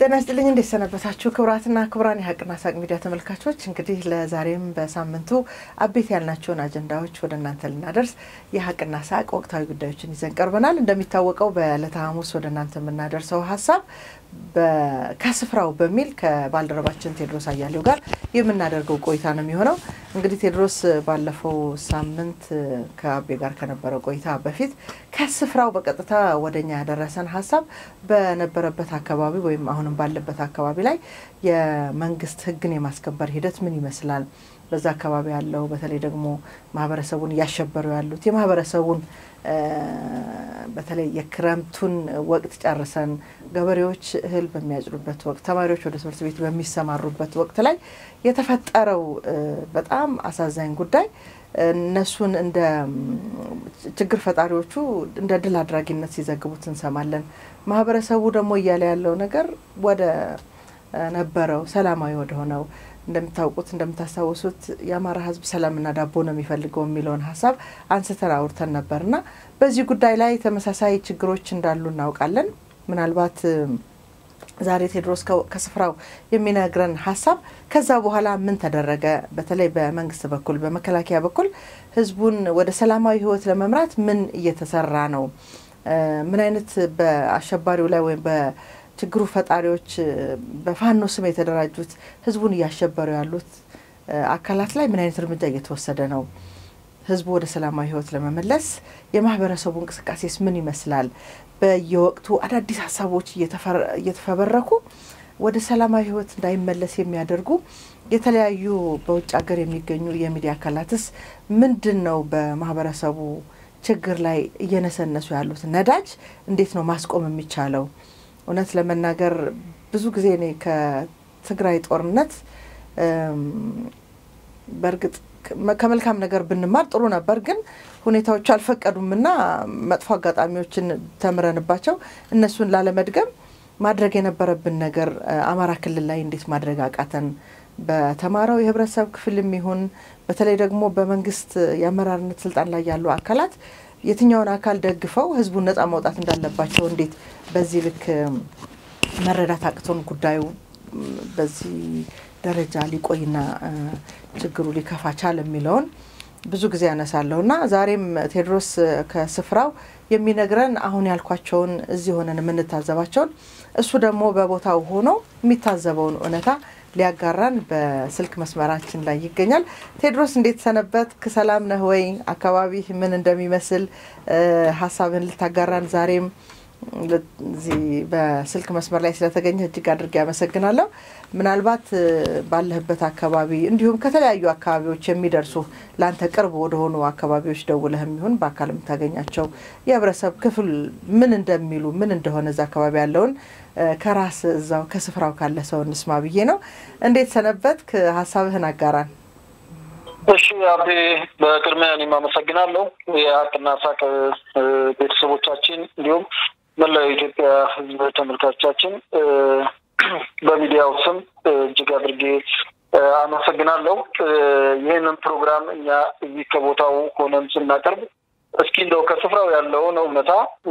ጤና ይስጥልኝ እንዴት ሰነበታችሁ? ክቡራትና ክቡራን የሀቅና ሳቅ ሚዲያ ተመልካቾች፣ እንግዲህ ለዛሬም በሳምንቱ አቤት ያልናቸውን አጀንዳዎች ወደ እናንተ ልናደርስ የሀቅና ሳቅ ወቅታዊ ጉዳዮችን ይዘን ቀርበናል። እንደሚታወቀው በዕለተ ሐሙስ ወደ እናንተ የምናደርሰው ሀሳብ ከስፍራው በሚል ከባልደረባችን ቴድሮስ አያሌው ጋር የምናደርገው ቆይታ ነው የሚሆነው። እንግዲህ ቴድሮስ ባለፈው ሳምንት ከአቤ ጋር ከነበረው ቆይታ በፊት ከስፍራው በቀጥታ ወደኛ ያደረሰን ሀሳብ በነበረበት አካባቢ ወይም አሁንም ባለበት አካባቢ ላይ የመንግስት ሕግን የማስከበር ሂደት ምን ይመስላል፣ በዛ አካባቢ ያለው በተለይ ደግሞ ማህበረሰቡን እያሸበሩ ያሉት የማህበረሰቡን በተለይ የክረምቱን ወቅት ጨርሰን ገበሬዎች እህል በሚያጭዱበት ወቅት፣ ተማሪዎች ወደ ትምህርት ቤት በሚሰማሩበት ወቅት ላይ የተፈጠረው በጣም አሳዛኝ ጉዳይ እነሱን እንደ ችግር ፈጣሪዎቹ እንደ ድል አድራጊነት ሲዘግቡት እንሰማለን። ማህበረሰቡ ደግሞ እያለ ያለው ነገር ወደ ነበረው ሰላማዊ ወደ ሆነው እንደምታውቁት እንደምታስታውሱት የአማራ ህዝብ ሰላምና ዳቦ ነው የሚፈልገው የሚለውን ሀሳብ አንስተን አውርተን ነበር እና በዚህ ጉዳይ ላይ ተመሳሳይ ችግሮች እንዳሉ እናውቃለን። ምናልባት ዛሬ ቴድሮስ ከስፍራው የሚነግረን ሀሳብ ከዛ በኋላ ምን ተደረገ፣ በተለይ በመንግስት በኩል በመከላከያ በኩል ህዝቡን ወደ ሰላማዊ ህይወት ለመምራት ምን እየተሰራ ነው፣ ምን አይነት በአሸባሪው ላይ ወይም ችግሩ ፈጣሪዎች በፋኖ ስም የተደራጁት ህዝቡን እያሸበሩ ያሉት አካላት ላይ ምን አይነት እርምጃ እየተወሰደ ነው? ህዝቡ ወደ ሰላማዊ ህይወት ለመመለስ የማህበረሰቡ እንቅስቃሴስ ምን ይመስላል? በየወቅቱ አዳዲስ ሀሳቦች እየተፈበረኩ ወደ ሰላማዊ ህይወት እንዳይመለስ የሚያደርጉ የተለያዩ በውጭ ሀገር የሚገኙ የሚዲያ አካላትስ ምንድን ነው በማህበረሰቡ ችግር ላይ እየነሰነሱ ያሉት ነዳጅ እንዴት ነው ማስቆም የሚቻለው? እውነት ለመናገር ብዙ ጊዜ እኔ ከትግራይ ጦርነት በእርግጥ ከመልካም ነገር ብንማር ጥሩ ነበር፣ ግን ሁኔታዎቹ አልፈቀዱምና መጥፎ አጋጣሚዎችን ተምረንባቸው እነሱን ላለመድገም ማድረግ የነበረብን ነገር አማራ ክልል ላይ እንዴት ማድረግ አቃተን? በተማረው የህብረተሰብ ክፍልም ይሁን በተለይ ደግሞ በመንግስት የአመራርነት ስልጣን ላይ ያሉ አካላት የትኛውን አካል ደግፈው ህዝቡን ነጻ ማውጣት እንዳለባቸው እንዴት በዚህ ልክ መረዳት አቅቶን ጉዳዩ በዚህ ደረጃ ሊቆይና ችግሩ ሊከፋ ቻለ የሚለውን ብዙ ጊዜ ያነሳለሁ እና ዛሬም ቴድሮስ ከስፍራው የሚነግረን አሁን ያልኳቸውን እዚህ ሆነን የምንታዘባቸውን እሱ ደግሞ በቦታው ሆኖ የሚታዘበውን እውነታ ሊያጋራን በስልክ መስመራችን ላይ ይገኛል። ቴድሮስ እንዴት ሰነበት? ሰላም ነህ ወይ? አካባቢህ ምን እንደሚመስል ሀሳብን ልታጋራን ዛሬም እዚህ በስልክ መስመር ላይ ስለተገኘ እጅግ አድርጌ ያመሰግናለሁ። ምናልባት ባለህበት አካባቢ እንዲሁም ከተለያዩ አካባቢዎች የሚደርሱ ለአንተ ቅርብ ወደሆኑ አካባቢዎች ደውለህ የሚሆን በአካል የምታገኛቸው የህብረተሰብ ክፍል ምን እንደሚሉ ምን እንደሆነ እዛ አካባቢ ያለውን ከራስ እዛው ከስፍራው ካለ ሰው እንስማ ብዬ ነው። እንዴት ሰነበትክ? ሀሳብህን አጋራን። እሺ አቤ፣ በቅድሚያ እኔም አመሰግናለሁ። የሀቅና ሳቅ ቤተሰቦቻችን እንዲሁም መላው የኢትዮጵያ ሕዝብ ተመልካቾቻችን በሚዲያው ስም እጅግ አድርጌ አመሰግናለሁ። ይህንን ፕሮግራም እኛ እዚህ ከቦታው ሆነን ስናቀርብ እስኪ እንደው ከስፍራው ያለውን እውነታ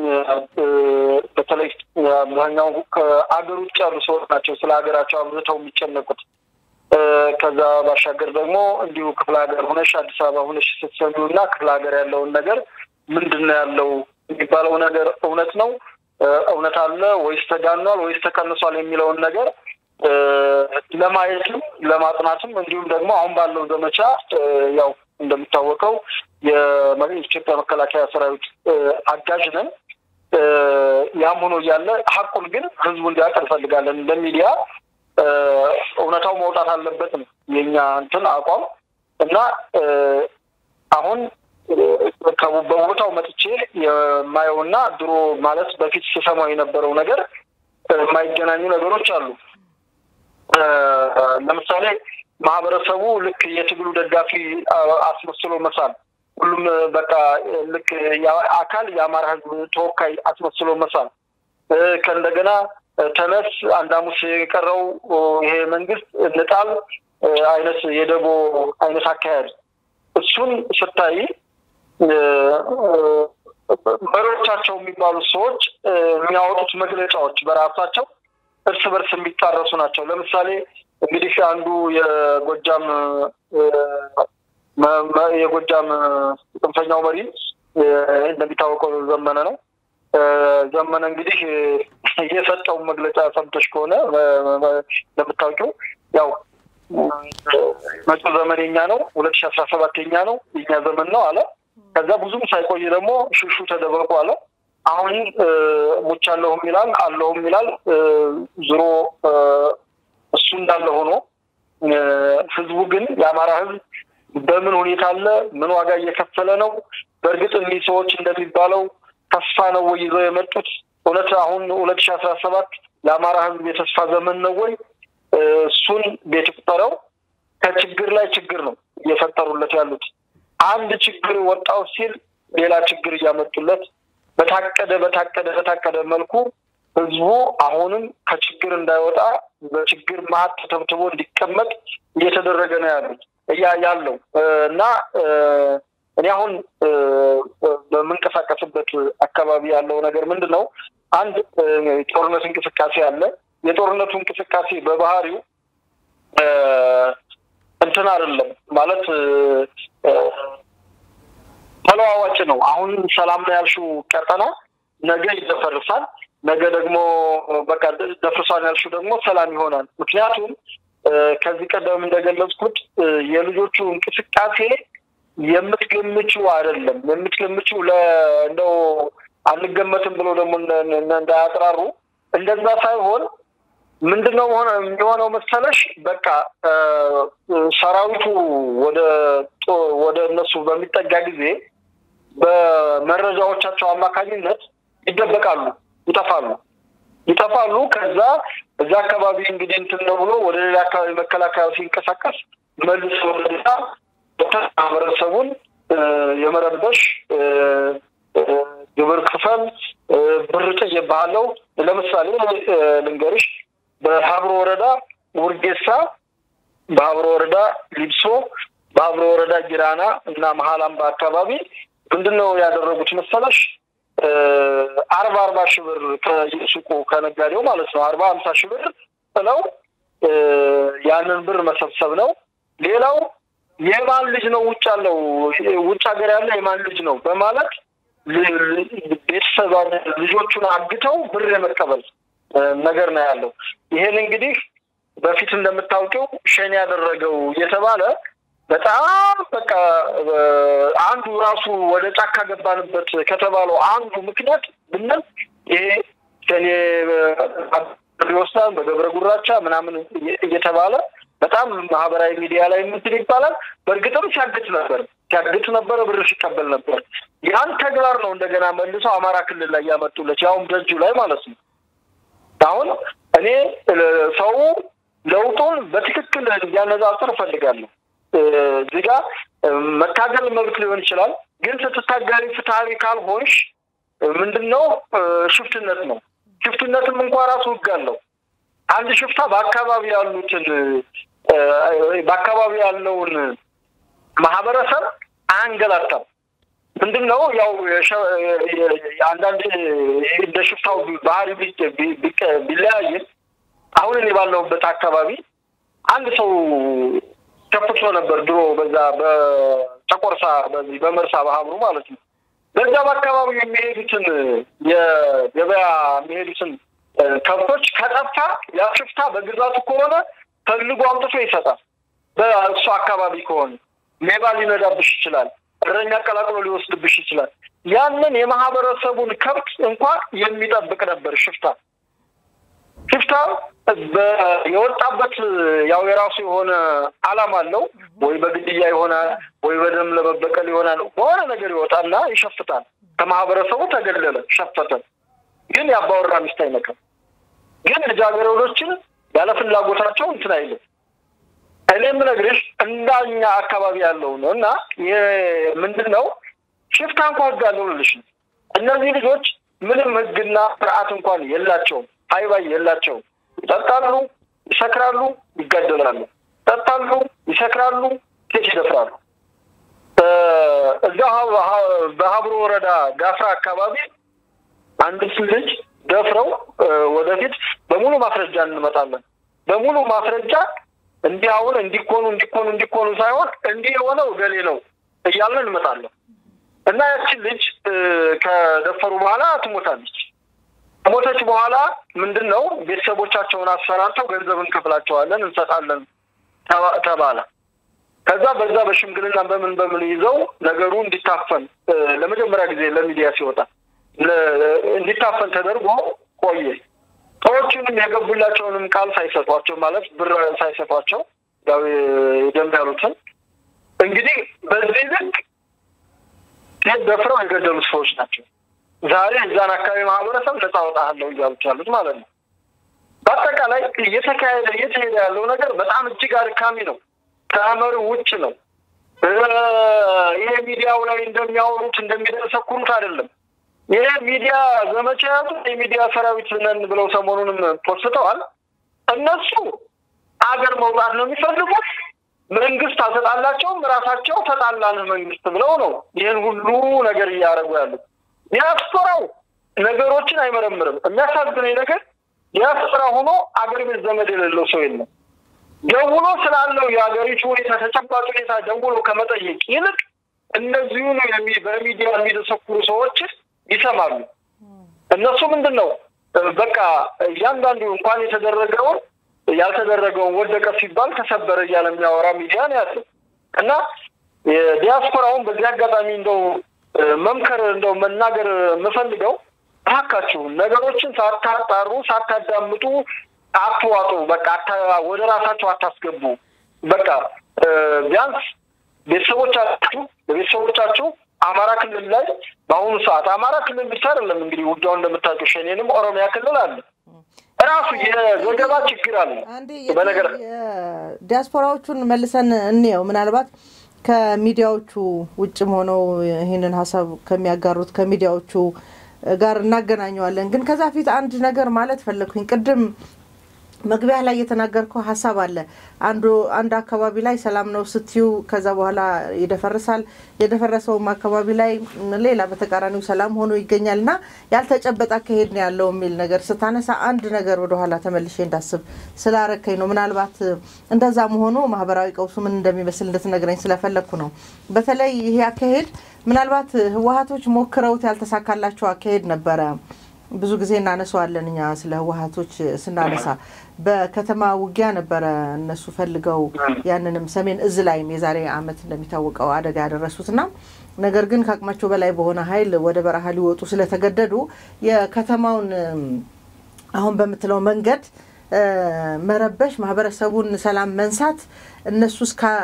በተለይ አብዛኛው ከአገር ውጭ ያሉ ሰዎች ናቸው ስለ ሀገራቸው አብዝተው የሚጨነቁት። ከዛ ባሻገር ደግሞ እንዲሁ ክፍለ ሀገር ሆነሽ አዲስ አበባ ሆነሽ ስትሰሚው እና ክፍለ ሀገር ያለውን ነገር ምንድን ነው ያለው የሚባለው ነገር እውነት ነው እውነት አለ ወይስ ተጋኗል ወይስ ተቀንሷል የሚለውን ነገር ለማየትም ለማጥናትም እንዲሁም ደግሞ አሁን ባለው ዘመቻ ያው እንደሚታወቀው የኢትዮጵያ መከላከያ ሰራዊት አጋዥ ነን። ያም ሆኖ እያለ ሀቁን ግን ህዝቡ እንዲያውቅ እንፈልጋለን። እንደ ሚዲያ እውነታው መውጣት አለበት ነው የኛ እንትን አቋም እና አሁን በቦታው መጥቼ የማየውና ድሮ ማለት በፊት ስሰማው የነበረው ነገር የማይገናኙ ነገሮች አሉ። ለምሳሌ ማህበረሰቡ ልክ የትግሉ ደጋፊ አስመስሎ መሳል፣ ሁሉም በቃ ልክ አካል የአማራ ህዝብ ተወካይ አስመስሎ መሳል፣ ከእንደገና ተነስ አንድ ሐሙስ የቀረው ይሄ መንግስት እንጣል አይነት የደቦ አይነት አካሄድ እሱን ስታይ መሪዎቻቸው የሚባሉት ሰዎች የሚያወጡት መግለጫዎች በራሳቸው እርስ በርስ የሚጣረሱ ናቸው። ለምሳሌ እንግዲህ አንዱ የጎጃም የጎጃም ጽንፈኛው መሪ እንደሚታወቀው ዘመነ ነው። ዘመነ እንግዲህ የሰጠውን መግለጫ ሰምተሽ ከሆነ እንደምታውቂው ያው መጪው ዘመን የኛ ነው፣ ሁለት ሺ አስራ ሰባት የኛ ነው፣ የኛ ዘመን ነው አለ። ከዛ ብዙም ሳይቆይ ደግሞ ሽሹ ተደበቁ አለ። አሁን ሙቻለሁም ይላል አለሁም ይላል። ዞሮ እሱ እንዳለ ሆኖ ህዝቡ ግን የአማራ ህዝብ በምን ሁኔታ አለ? ምን ዋጋ እየከፈለ ነው? በእርግጥ እኒህ ሰዎች እንደሚባለው ተስፋ ነው ወይ ይዘው የመጡት? እውነት አሁን ሁለት ሺ አስራ ሰባት ለአማራ ህዝብ የተስፋ ዘመን ነው ወይ? እሱን ቤት ቁጠረው። ከችግር ላይ ችግር ነው እየፈጠሩለት ያሉት። አንድ ችግር ወጣው ሲል ሌላ ችግር እያመጡለት በታቀደ በታቀደ በታቀደ መልኩ ህዝቡ አሁንም ከችግር እንዳይወጣ በችግር መሀል ተተብትቦ እንዲቀመጥ እየተደረገ ነው ያሉት እያ ያለው እና እኔ አሁን በምንቀሳቀስበት አካባቢ ያለው ነገር ምንድን ነው? አንድ ጦርነት እንቅስቃሴ አለ። የጦርነቱ እንቅስቃሴ በባህሪው እንትን አይደለም ማለት ተለዋዋጭ ነው። አሁን ሰላም ነው ያልሽው ቀጠና ነገ ይደፈርሳል። ነገ ደግሞ በቃ ደፍርሷን ያልሽው ደግሞ ሰላም ይሆናል። ምክንያቱም ከዚህ ቀደም እንደገለጽኩት የልጆቹ እንቅስቃሴ የምትገምችው አይደለም። የምትገምችው እንደው አንገመትም ብሎ ደግሞ እንዳያጥራሩ እንደዛ ሳይሆን ምንድነው ሆነ የሚሆነው መሰለሽ፣ በቃ ሰራዊቱ ወደ ወደ እነሱ በሚጠጋ ጊዜ በመረጃዎቻቸው አማካኝነት ይደበቃሉ፣ ይጠፋሉ ይጠፋሉ። ከዛ እዛ አካባቢ እንግዲህ እንትን ነው ብሎ ወደ ሌላ አካባቢ መከላከያ ሲንቀሳቀስ መልሶ ወደዛ ማህበረሰቡን የመረበሽ ግብር ክፈል፣ ብር ጥዬብሃለሁ። ለምሳሌ ልንገርሽ በሀብሮ ወረዳ ውርጌሳ፣ በሀብሮ ወረዳ ሊብሶ፣ በሀብሮ ወረዳ ጊራና እና መሀል አምባ አካባቢ ምንድን ነው ያደረጉት መሰለሽ? አርባ አርባ ሺህ ብር ከሱቁ ከነጋዴው ማለት ነው አርባ ሀምሳ ሺህ ብር ጥለው ያንን ብር መሰብሰብ ነው። ሌላው የማን ልጅ ነው ውጭ ያለው ውጭ ሀገር ያለ የማን ልጅ ነው በማለት ቤተሰብ ልጆቹን አግተው ብር የመቀበል ነገር ነው ያለው። ይሄን እንግዲህ በፊት እንደምታውቀው ሸኔ ያደረገው እየተባለ በጣም በቃ አንዱ ራሱ ወደ ጫካ ገባንበት ከተባለው አንዱ ምክንያት ብንል ይሄ ሸኔ ይወስዳል በገብረ ጉራቻ ምናምን እየተባለ በጣም ማህበራዊ ሚዲያ ላይ ምንትን ይባላል። በእርግጥም ሲያግት ነበር ሲያግት ነበረ፣ ብር ሲቀበል ነበር። ያን ተግባር ነው እንደገና መልሰው አማራ ክልል ላይ ያመጡለት ያውም ደጁ ላይ ማለት ነው። አሁን እኔ ሰው ለውጡን በትክክል እንዲያነጻጽር እፈልጋለሁ። እዚህ ጋ መታገል መብት ሊሆን ይችላል፣ ግን ስትታገሪ ፍትሐዊ ካልሆንሽ ምንድን ነው ሽፍትነት ነው። ሽፍትነትም እንኳ ራሱ ህግ አለው። አንድ ሽፍታ በአካባቢ ያሉትን በአካባቢ ያለውን ማህበረሰብ አያንገላታም። ምንድን ነው ያው አንዳንድ እንደ ሽፍታው ባህሪ ቢለያይም አሁን እኔ ባለሁበት አካባቢ አንድ ሰው ከፍቶ ነበር ድሮ በዛ በጨቆርሳ በዚህ በመርሳ በሀብሩ ማለት ነው። በዛ በአካባቢ የሚሄዱትን የገበያ የሚሄዱትን ከብቶች ከጠፋ ያ ሽፍታ በግዛቱ ከሆነ ፈልጎ አምጥቶ ይሰጣል። በእሱ አካባቢ ከሆነ ሌባ ሊነዳብሽ ይችላል። እረኛ ቀላቅሎ ሊወስድብሽ ይችላል። ያንን የማህበረሰቡን ከብት እንኳን የሚጠብቅ ነበር ሽፍታ። ሽፍታ የወጣበት ያው የራሱ የሆነ ዓላማ አለው። ወይ በግድያ ይሆናል፣ ወይ በደም ለመበቀል ይሆናል። በሆነ ነገር ይወጣና ይሸፍታል። ከማህበረሰቡ ተገለለ፣ ሸፈተ። ግን የአባወራ ሚስት አይነካም። ግን ልጃገረዶችን ያለ ፍላጎታቸው እንትን አይልም። እኔ የምነግርሽ እንዳኛ አካባቢ ያለው ነው እና ምንድን ነው ሽፍታ እንኳ ህግ አለው ልልሽ ነው። እነዚህ ልጆች ምንም ህግና ስርዓት እንኳን የላቸውም። ሀይባይ የላቸውም። ይጠጣሉ፣ ይሰክራሉ፣ ይጋደላሉ። ይጠጣሉ፣ ይሰክራሉ፣ ሴት ይደፍራሉ። እዛ በሀብሮ ወረዳ ጋፍራ አካባቢ አንድ ልጅ ደፍረው ወደፊት በሙሉ ማስረጃ እንመጣለን። በሙሉ ማስረጃ እንዲህ አሁን እንዲኮኑ እንዲኮኑ እንዲኮኑ ሳይሆን እንዲህ የሆነው ገሌ ነው እያልን እንመጣለን እና ያችን ልጅ ከደፈሩ በኋላ ትሞታለች። ከሞተች በኋላ ምንድን ነው ቤተሰቦቻቸውን አሰራርተው ገንዘብ እንከፍላቸዋለን እንሰጣለን ተባለ። ከዛ በዛ በሽምግልና በምን በምን ይዘው ነገሩ እንዲታፈን ለመጀመሪያ ጊዜ ለሚዲያ ሲወጣ እንዲታፈን ተደርጎ ቆየ። ሰዎቹንም የገቡላቸውንም ቃል ሳይሰጧቸው ማለት ብር ሳይሰጧቸው ያው ደም ያሉትን እንግዲህ በዚህ ልክ ሴት ደፍረው የገደሉት ሰዎች ናቸው። ዛሬ እዛን አካባቢ ማህበረሰብ ነፃ ወጣለሁ እያሉት ያሉት ማለት ነው። በአጠቃላይ እየተካሄደ እየተሄደ ያለው ነገር በጣም እጅግ አድካሚ ነው። ከመር ውጭ ነው። ይሄ ሚዲያው ላይ እንደሚያወሩት እንደሚደሰኩሩት አይደለም። ይሄ ሚዲያ ዘመቻ ያዙት የሚዲያ ሰራዊት ነን ብለው ሰሞኑንም ፖስተዋል። እነሱ አገር መውጣት ነው የሚፈልጉት። መንግስት አልተጣላቸውም፣ ራሳቸው ተጣላንህ መንግስት ብለው ነው ይህን ሁሉ ነገር እያደረጉ ያሉት። ዲያስፖራው ነገሮችን አይመረምርም። የሚያሳዝነኝ ነገር ዲያስፖራ ሆኖ አገር ቤት ዘመድ የሌለው ሰው የለም። ደውሎ ስላለው የሀገሪቱ ሁኔታ ተጨባጭ ሁኔታ ደውሎ ከመጠየቅ ይልቅ እነዚሁኑ በሚዲያ የሚደሰኩሩ ሰዎች ይሰማሉ። እነሱ ምንድን ነው በቃ እያንዳንዱ እንኳን የተደረገውን ያልተደረገውን ወደቀ ሲባል ተሰበረ እያለ የሚያወራ ሚዲያ ነው ያለው እና ዲያስፖራውን በዚህ አጋጣሚ እንደው መምከር እንደው መናገር የምፈልገው እባካችሁ ነገሮችን ሳታጣሩ ሳታዳምጡ አትዋጡ። በቃ ወደ ራሳቸው አታስገቡ። በቃ ቢያንስ ቤተሰቦቻችሁ ለቤተሰቦቻችሁ አማራ ክልል ላይ በአሁኑ ሰዓት አማራ ክልል ብቻ አይደለም እንግዲህ ውጊያው እንደምታውቀው ሸኔንም ኦሮሚያ ክልል አለ ራሱ የዘገባ ችግር አለ። በነገር ዲያስፖራዎቹን መልሰን እንየው። ምናልባት ከሚዲያዎቹ ውጭም ሆነው ይህንን ሀሳብ ከሚያጋሩት ከሚዲያዎቹ ጋር እናገናኘዋለን። ግን ከዛ ፊት አንድ ነገር ማለት ፈለግኩኝ። ቅድም መግቢያ ላይ የተናገርከው ሀሳብ አለ። አንዱ አንድ አካባቢ ላይ ሰላም ነው ስትዩ ከዛ በኋላ ይደፈርሳል። የደፈረሰውም አካባቢ ላይ ሌላ በተቃራኒው ሰላም ሆኖ ይገኛል እና ያልተጨበጠ አካሄድ ነው ያለው የሚል ነገር ስታነሳ አንድ ነገር ወደኋላ ተመልሼ እንዳስብ ስላረከኝ ነው። ምናልባት እንደዛ መሆኑ ማህበራዊ ቀውሱ ምን እንደሚመስል እንድትነግረኝ ስለፈለግኩ ነው። በተለይ ይሄ አካሄድ ምናልባት ህወሀቶች ሞክረውት ያልተሳካላቸው አካሄድ ነበረ። ብዙ ጊዜ እናነሳዋለን እኛ ስለ ህወሀቶች ስናነሳ በከተማ ውጊያ ነበረ እነሱ ፈልገው ያንንም ሰሜን እዝ ላይም የዛሬ ዓመት እንደሚታወቀው አደጋ ያደረሱትና ነገር ግን ከአቅማቸው በላይ በሆነ ኃይል ወደ በረሃ ሊወጡ ስለተገደዱ የከተማውን አሁን በምትለው መንገድ መረበሽ፣ ማህበረሰቡን ሰላም መንሳት እነሱ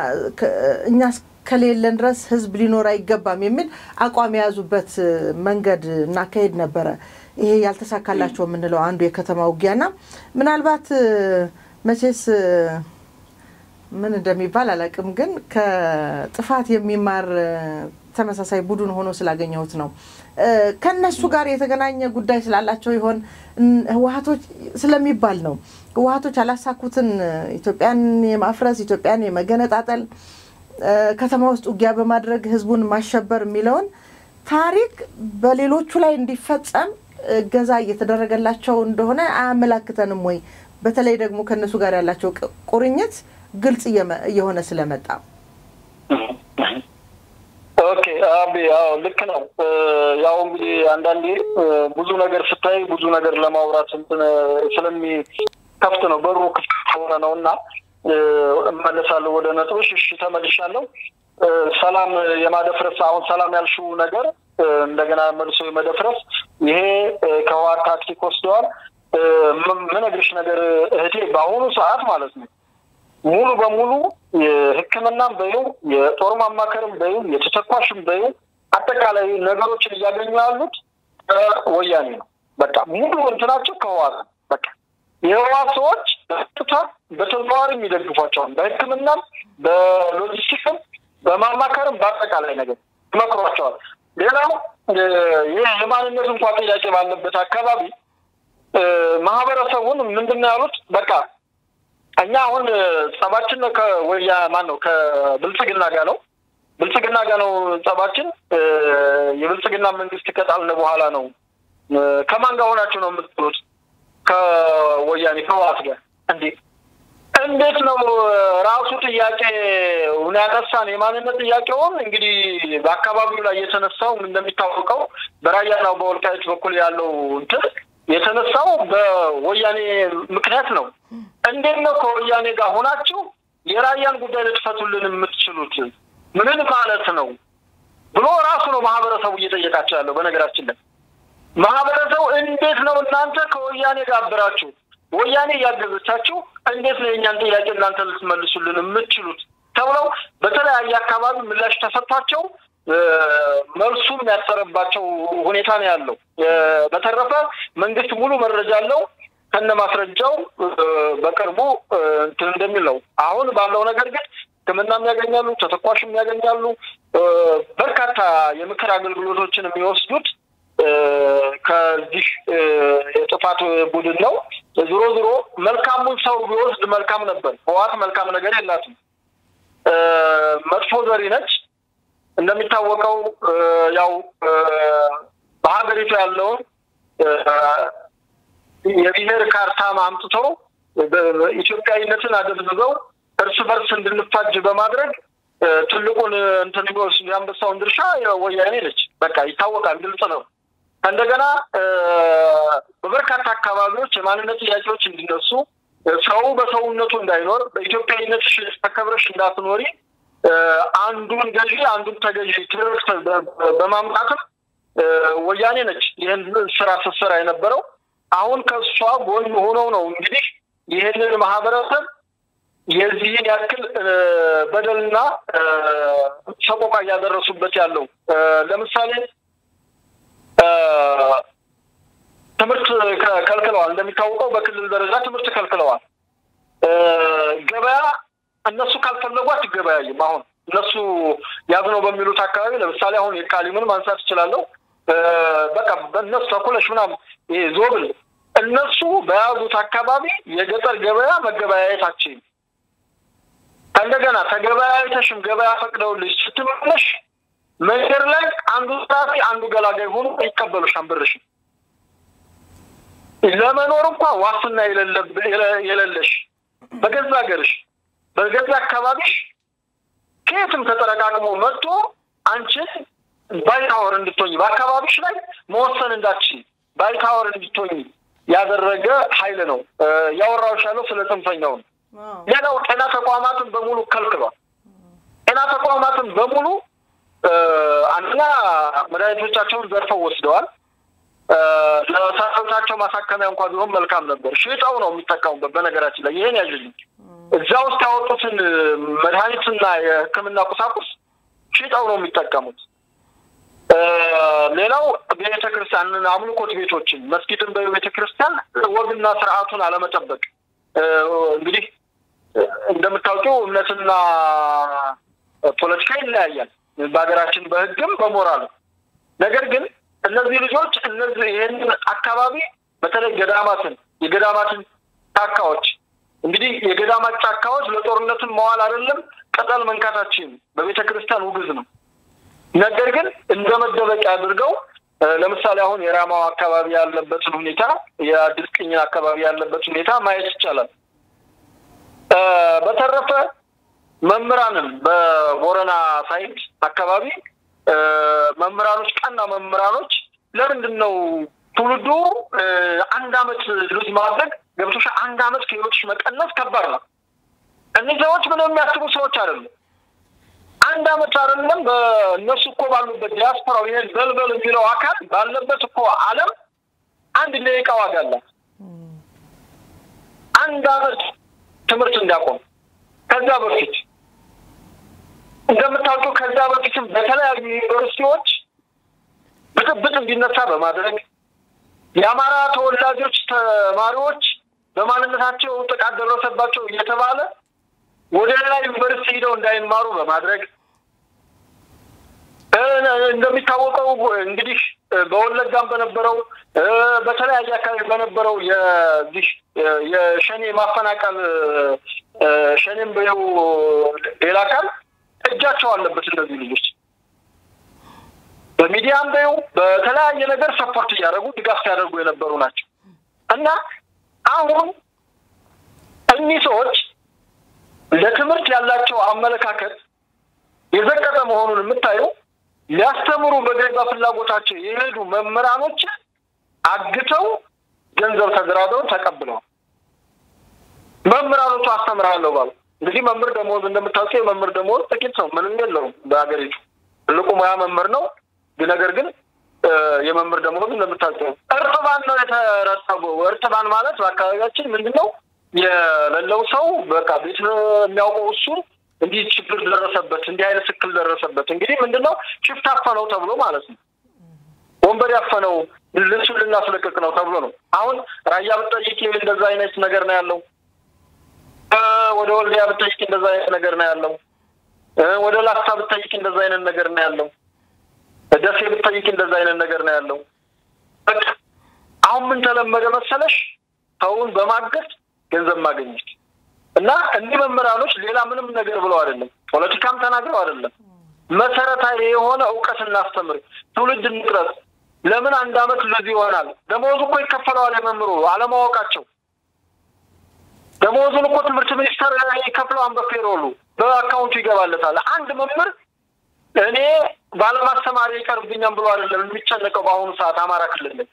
እኛ ከሌለን ድረስ ህዝብ ሊኖር አይገባም የሚል አቋም የያዙበት መንገድ እናካሄድ ነበረ። ይሄ ያልተሳካላቸው የምንለው አንዱ የከተማ ውጊያና ምናልባት መቼስ ምን እንደሚባል አላውቅም፣ ግን ከጥፋት የሚማር ተመሳሳይ ቡድን ሆኖ ስላገኘሁት ነው። ከነሱ ጋር የተገናኘ ጉዳይ ስላላቸው ይሆን ህወሀቶች ስለሚባል ነው። ህወሀቶች ያላሳኩትን ኢትዮጵያን የማፍረስ ኢትዮጵያን የመገነጣጠል ከተማ ውስጥ ውጊያ በማድረግ ህዝቡን ማሸበር የሚለውን ታሪክ በሌሎቹ ላይ እንዲፈጸም እገዛ እየተደረገላቸው እንደሆነ አያመላክተንም ወይ? በተለይ ደግሞ ከእነሱ ጋር ያላቸው ቁርኝት ግልጽ እየሆነ ስለመጣ። ኦኬ አቢ፣ አዎ ልክ ነው። ያው እንግዲህ አንዳንዴ ብዙ ነገር ስታይ ብዙ ነገር ለማውራት ስለሚከፍት ነው በሩ ክፍት ሆነ ነው እና እመለሳለሁ ወደ ነጥቦች። እሺ ተመልሻለሁ። ሰላም የማደፍረስ አሁን ሰላም ያልሽው ነገር እንደገና መልሶ የመደፍረስ ይሄ ከህወሓት ታክቲክ ወስደዋል። ምነግርሽ ነገር እህቴ በአሁኑ ሰዓት ማለት ነው ሙሉ በሙሉ የሕክምናም በይው የጦር ማማከርም በይው የተተኳሽም በይው አጠቃላይ ነገሮችን እያገኙ ያሉት ወያኔ ነው። በቃ ሙሉ እንትናቸው ከህወሓት ነው። በቃ የህወሓት ሰዎች በቀጥታ በተዘዋዋሪ ይደግፏቸዋል። በሕክምናም በሎጂስቲክም በማማከርም በአጠቃላይ ነገር ይመክሯቸዋል። ሌላው ይህ የማንነት እንኳ ጥያቄ ባለበት አካባቢ ማህበረሰቡን ምንድን ነው ያሉት? በቃ እኛ አሁን ጸባችን ከወያ ማን ነው ከብልጽግና ጋር ነው ብልጽግና ጋር ነው ጸባችን። የብልጽግና መንግስት ከጣልን በኋላ ነው። ከማን ጋር ሆናችሁ ነው የምትሉት? ከወያኔ ከህወሓት ጋር እንዴ እንዴት ነው ራሱ ጥያቄ ያነሳን የማንነት ጥያቄውን እንግዲህ በአካባቢው ላይ የተነሳው እንደሚታወቀው በራያና በወልቃይት በኩል ያለው እንትን የተነሳው በወያኔ ምክንያት ነው። እንዴት ነው ከወያኔ ጋር ሆናችሁ የራያን ጉዳይ ልትፈቱልን የምትችሉት? ምን ማለት ነው ብሎ ራሱ ነው ማህበረሰቡ እየጠየቃቸው ያለው። በነገራችን ላይ ማህበረሰቡ እንዴት ነው እናንተ ከወያኔ ጋር አብራችሁ ወያኔ እያገዘቻችሁ እንዴት ነው የእኛን ጥያቄ እናንተ ልትመልሱልን የምትችሉት ተብለው በተለያየ አካባቢ ምላሽ ተሰጥቷቸው መልሱም ያጠረባቸው ሁኔታ ነው ያለው። በተረፈ መንግስት ሙሉ መረጃ አለው ከነ ማስረጃው በቅርቡ እንትን እንደሚል ነው። አሁን ባለው ነገር ግን ሕክምናም ያገኛሉ፣ ተተኳሽም ያገኛሉ። በርካታ የምክር አገልግሎቶችን የሚወስዱት ከዚህ የጥፋት ቡድን ነው። ዞሮ ዞሮ መልካሙን ሰው ቢወስድ መልካም ነበር። ህወሓት መልካም ነገር የላትም፣ መጥፎ ዘሪ ነች። እንደሚታወቀው ያው በሀገሪቱ ያለውን የብሔር ካርታ አምጥተው ኢትዮጵያዊነትን አደብዝዘው እርስ በርስ እንድንፋጅ በማድረግ ትልቁን እንትን የሚወስድ የአንበሳውን ድርሻ ወያኔ ነች። በቃ ይታወቃል፣ ግልጽ ነው። እንደገና በበርካታ አካባቢዎች የማንነት ጥያቄዎች እንዲነሱ ሰው በሰውነቱ እንዳይኖር በኢትዮጵያዊነት ተከብረሽ እንዳትኖሪ አንዱን ገዢ አንዱን ተገዢ ትርክት በማምጣትም ወያኔ ነች ይህን ስራ ስትሰራ የነበረው። አሁን ከእሷ ጎን ሆነው ነው እንግዲህ ይህንን ማህበረሰብ የዚህን ያክል በደልና ሰቆቃ እያደረሱበት ያለው ለምሳሌ ትምህርት ከልክለዋል። እንደሚታወቀው በክልል ደረጃ ትምህርት ከልክለዋል። ገበያ እነሱ ካልፈለጉ አትገበያይም። አሁን እነሱ ያዝነው በሚሉት አካባቢ ለምሳሌ አሁን የቃሊምን ማንሳት እችላለሁ። በቃ እነሱ ተኩለሽ ምናምን ይሄ ዞብል እነሱ በያዙት አካባቢ የገጠር ገበያ መገበያየታችን ከእንደገና ተገበያየተሽም ገበያ ፈቅደውልሽ ስትመለሽ መንገድ ላይ አንዱ ጸሐፊ አንዱ ገላጋይ ሆኖ ይቀበሉሻል ብርሽን ለመኖር እንኳ ዋስትና የሌለሽ በገዛ ሀገርሽ በገዛ አካባቢሽ ከየትም ተጠረቃቅሞ መጥቶ አንቺን ባይታወር እንድትሆኝ በአካባቢሽ ላይ መወሰን እንዳትችይ ባይታወር እንድትሆኝ ያደረገ ኃይል ነው። ያወራሁሽ ያለው ስለ ጽንፈኛው ነው። ሌላው ጤና ተቋማትን በሙሉ ከልክሏል። ጤና ተቋማትን በሙሉ አንደኛ መድኃኒቶቻቸውን ዘርፈው ወስደዋል። ለሰራዊታቸው ማሳከሚያ እንኳ ቢሆን መልካም ነበር። ሽጠው ነው የሚጠቀሙበት። በነገራችን ላይ ይህን ያዥልኝ እዛ ውስጥ ያወጡትን መድኃኒትና የሕክምና ቁሳቁስ ሽጠው ነው የሚጠቀሙት። ሌላው ቤተ ክርስቲያን አምልኮት ቤቶችን መስጊድን በቤተ ክርስቲያን ወግና ስርዓቱን አለመጠበቅ እንግዲህ እንደምታውቂው እምነትና ፖለቲካ ይለያያል በሀገራችን በህግም በሞራልም። ነገር ግን እነዚህ ልጆች እነዚህ ይህንን አካባቢ በተለይ ገዳማትን የገዳማትን ጫካዎች እንግዲህ የገዳማት ጫካዎች ለጦርነትን መዋል አይደለም ቅጠል መንካታችን በቤተ ክርስቲያን ውግዝ ነው። ነገር ግን እንደ መደበቂያ አድርገው ለምሳሌ አሁን የራማው አካባቢ ያለበትን ሁኔታ የአዲስ ቅኝን አካባቢ ያለበት ሁኔታ ማየት ይቻላል። በተረፈ መምህራንም በቦረና ሳይድ አካባቢ መምህራኖች ቀና መምህራኖች ለምንድን ነው ትውልዱ አንድ አመት ሉዝ ማድረግ ገብቶሽ አንድ አመት ከህይወትሽ መቀነስ ከባድ ነው። እነዚህ ሰዎች ምንም የሚያስቡ ሰዎች አይደሉም። አንድ አመት አይደለም በእነሱ እኮ ባሉበት ዲያስፖራው ይሄን በልበል የሚለው አካል ባለበት እኮ ዓለም አንድ ደቂቃ ዋጋ አላት። አንድ አመት ትምህርት እንዲያቆም ከዛ በፊት እንደምታውቀው ከዛ በፊትም በተለያዩ ዩኒቨርሲቲዎች ብጥብጥ እንዲነሳ በማድረግ የአማራ ተወላጆች ተማሪዎች በማንነታቸው ጥቃት ደረሰባቸው እየተባለ ወደ ሌላ ዩኒቨርሲቲ ሂደው እንዳይማሩ በማድረግ እንደሚታወቀው እንግዲህ በወለጋም በነበረው በተለያየ አካባቢ በነበረው የዚህ የሸኔ ማፈናቀል ሸኔም በው ሌላ አካል እጃቸው አለበት። እነዚህ ልጆች በሚዲያም በው በተለያየ ነገር ሰፖርት እያደረጉ ድጋፍ ሲያደርጉ የነበሩ ናቸው እና አሁን እኒህ ሰዎች ለትምህርት ያላቸው አመለካከት የዘቀጠ መሆኑን የምታየው ሊያስተምሩ በገዛ ፍላጎታቸው የሄዱ መምህራኖች አግተው ገንዘብ ተደራድረው ተቀብለዋል። መምህራኖቹ አስተምራለሁ ባሉ እንግዲህ መምህር ደሞዝ እንደምታውቀው የመምህር ደሞዝ ጥቂት ነው፣ ምንም የለውም በሀገሪቱ ትልቁ ሙያ መምህር ነው። ነገር ግን የመምህር ደሞዝ እንደምታውቀው እርጥባን ነው የተረጠበው። እርጥባን ማለት በአካባቢያችን ምንድን ነው የሌለው ሰው በቃ ቤት የሚያውቀው እሱ እንዲህ ችግር ደረሰበት፣ እንዲህ አይነት እክል ደረሰበት። እንግዲህ ምንድን ነው ሽፍት አፈነው ተብሎ ማለት ነው። ወንበር ያፈነው ልብሱን ልናስለቅቅ ነው ተብሎ ነው። አሁን ራያ ብጠይቅ እንደዛ አይነት ነገር ነው ያለው። ወደ ወልዲያ ብጠይቅ እንደዛ አይነት ነገር ነው ያለው። ወደ ላስታ ብጠይቅ እንደዛ አይነት ነገር ነው ያለው። ደሴ ብጠይቅ እንደዛ አይነት ነገር ነው ያለው። በቃ አሁን ምን ተለመደ መሰለሽ? ሰውን በማገት ገንዘብ ማግኘት እና እኒህ መምህራኖች ሌላ ምንም ነገር ብለው አይደለም፣ ፖለቲካም ተናግረው አይደለም። መሰረታዊ የሆነ እውቀት እናስተምር፣ ትውልድ እንቅረጽ። ለምን አንድ አመት ለዚህ ይሆናል? ደመወዙ እኮ ይከፈለዋል። የመምህሩ አለማወቃቸው ደመወዙን እኮ ትምህርት ሚኒስቴር ይከፍለዋል። በፔሮሉ በአካውንቱ ይገባለታል። አንድ መምህር እኔ ባለማስተማሪ ይቀርብኛም ብሎ አይደለም የሚጨነቀው በአሁኑ ሰዓት አማራ ክልል ላይ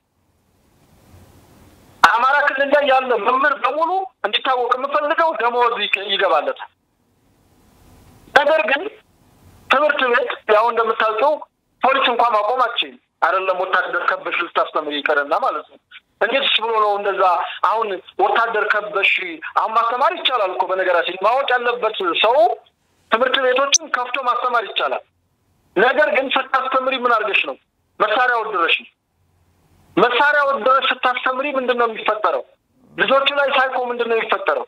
አማራ ክልል ላይ ያለ መምህር በሙሉ እንዲታወቅ የምፈልገው ደመወዝ ይገባለታል። ነገር ግን ትምህርት ቤት ያው እንደምታውቀው ፖሊስ እንኳን ማቆም አትችልም። አይደለም ወታደር ከበሽ ልታስተምር ይቀርና ማለት ነው። እንዴትስ ብሎ ነው እንደዛ? አሁን ወታደር ከበሽ አሁን ማስተማር ይቻላል እኮ በነገራችን ማወቅ ያለበት ሰው ትምህርት ቤቶችን ከፍቶ ማስተማር ይቻላል። ነገር ግን ስታስተምሪ ምን አድርገሽ ነው? መሳሪያ ወድረሽ ነው። መሳሪያ ወድረሽ ስታስተምሪ ምንድን ነው የሚፈጠረው? ልጆቹ ላይ ሳይኮ ምንድን ነው የሚፈጠረው?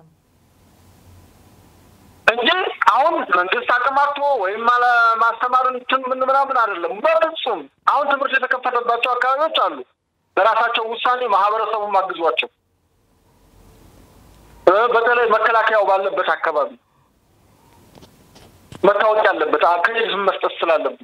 እንጂ አሁን መንግስት አቅማቶ ወይም ማስተማርን እንትን ምን ምናምን አይደለም። በፍጹም አሁን ትምህርት የተከፈተባቸው አካባቢዎች አሉ። በራሳቸው ውሳኔ ማህበረሰቡን ማግዟቸው፣ በተለይ መከላከያው ባለበት አካባቢ መታወቅ ያለበት ክሬዲት መስጠት ስላለብን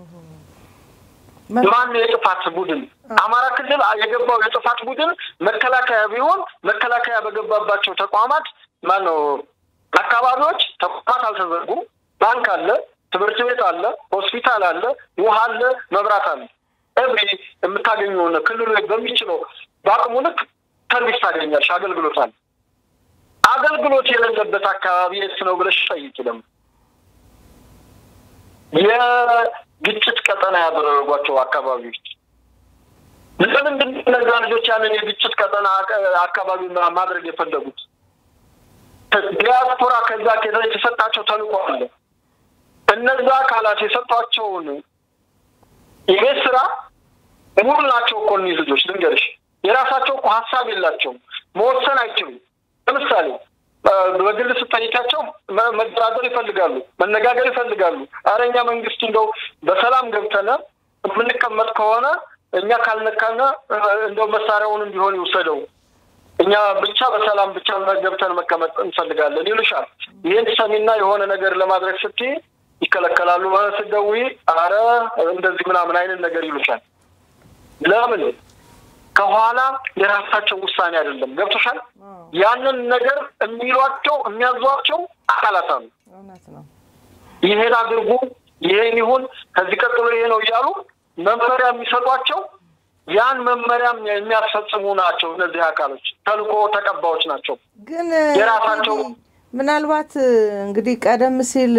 ማን የጥፋት ቡድን አማራ ክልል የገባው የጥፋት ቡድን መከላከያ ቢሆን መከላከያ በገባባቸው ተቋማት ማን ነው አካባቢዎች ተቋማት አልተዘጉም። ባንክ አለ፣ ትምህርት ቤት አለ፣ ሆስፒታል አለ፣ ውሃ አለ፣ መብራት አለ። ኤቭሪ የምታገኘውን ክልሉ በሚችለው በአቅሙ ልክ ሰርቪስ ታገኛለሽ፣ አገልግሎት አለ። አገልግሎት የሌለበት አካባቢ የት ነው ብለሽ ጠይቂ። ደግሞ የግጭት ቀጠና ያደረጓቸው አካባቢዎች ለምንድን እነዛ ልጆች ያንን የግጭት ቀጠና አካባቢ ማድረግ የፈለጉት? ዲያስፖራ ከዛ የተሰጣቸው ተልእኮ አለ። እነዛ አካላት የሰጧቸውን የቤት ስራ ሙሉ ናቸው እኮ እኒህ ልጆች ልንገርሽ፣ የራሳቸው እኮ ሀሳብ የላቸውም፣ መወሰን አይችሉም። ለምሳሌ በግል ስጠይቃቸው መደራደር ይፈልጋሉ፣ መነጋገር ይፈልጋሉ። ኧረ እኛ መንግስት እንደው በሰላም ገብተነ የምንቀመጥ ከሆነ እኛ ካልነካነ እንደው መሳሪያውንም ቢሆን ይውሰደው እኛ ብቻ በሰላም ብቻ ገብተን መቀመጥ እንፈልጋለን ይሉሻል። ይህን ሰሚና የሆነ ነገር ለማድረግ ስትይ ይከለከላሉ። ስትደውይ አረ እንደዚህ ምናምን አይነት ነገር ይሉሻል። ለምን? ከኋላ የራሳቸው ውሳኔ አይደለም። ገብቶሻል? ያንን ነገር የሚሏቸው የሚያዟቸው አካላት አሉ። ይሄን አድርጉ፣ ይሄን ይሁን፣ ከዚህ ቀጥሎ ይሄ ነው እያሉ መመሪያ የሚሰጧቸው ያን መመሪያም የሚያስፈጽሙ ናቸው። እነዚህ አካሎች ተልእኮ ተቀባዮች ናቸው። ግን የራሳቸው ምናልባት እንግዲህ ቀደም ሲል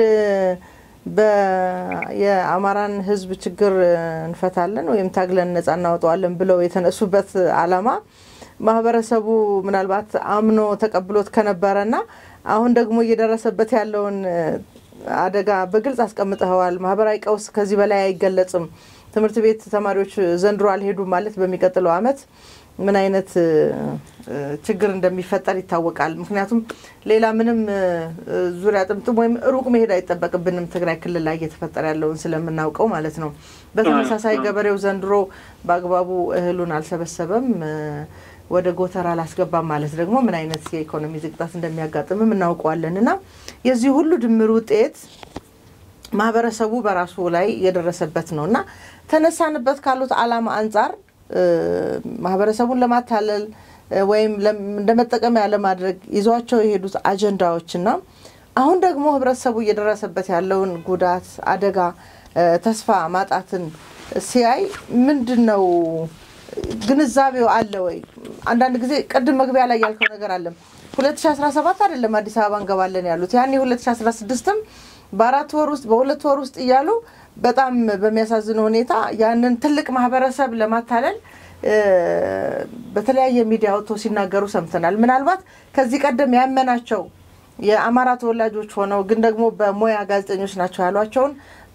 የአማራን ሕዝብ ችግር እንፈታለን ወይም ታግለን ነጻ እናወጣዋለን ብለው የተነሱበት ዓላማ ማህበረሰቡ ምናልባት አምኖ ተቀብሎት ከነበረና አሁን ደግሞ እየደረሰበት ያለውን አደጋ በግልጽ አስቀምጠኸዋል። ማህበራዊ ቀውስ ከዚህ በላይ አይገለጽም። ትምህርት ቤት ተማሪዎች ዘንድሮ አልሄዱም ማለት በሚቀጥለው ዓመት ምን አይነት ችግር እንደሚፈጠር ይታወቃል። ምክንያቱም ሌላ ምንም ዙሪያ ጥምጥም ወይም ሩቅ መሄድ አይጠበቅብንም ትግራይ ክልል ላይ እየተፈጠረ ያለውን ስለምናውቀው ማለት ነው። በተመሳሳይ ገበሬው ዘንድሮ በአግባቡ እህሉን አልሰበሰበም፣ ወደ ጎተራ አላስገባም ማለት ደግሞ ምን አይነት የኢኮኖሚ ዝቅጣት እንደሚያጋጥምም እናውቀዋለን እና የዚህ ሁሉ ድምር ውጤት ማህበረሰቡ በራሱ ላይ የደረሰበት ነው እና ተነሳንበት ካሉት ዓላማ አንጻር ማህበረሰቡን ለማታለል ወይም እንደ መጠቀሚያ ለማድረግ ይዟቸው የሄዱት አጀንዳዎችና አሁን ደግሞ ህብረተሰቡ እየደረሰበት ያለውን ጉዳት፣ አደጋ፣ ተስፋ ማጣትን ሲያይ ምንድን ነው ግንዛቤው አለ ወይ? አንዳንድ ጊዜ ቅድም መግቢያ ላይ ያልከው ነገር አለም 2017 አይደለም አዲስ አበባ እንገባለን ያሉት ያኔ 2016ም በአራት ወር ውስጥ በሁለት ወር ውስጥ እያሉ በጣም በሚያሳዝን ሁኔታ ያንን ትልቅ ማህበረሰብ ለማታለል በተለያየ ሚዲያ ወጥቶ ሲናገሩ ሰምተናል። ምናልባት ከዚህ ቀደም ያመናቸው የአማራ ተወላጆች ሆነው ግን ደግሞ በሙያ ጋዜጠኞች ናቸው ያሏቸውን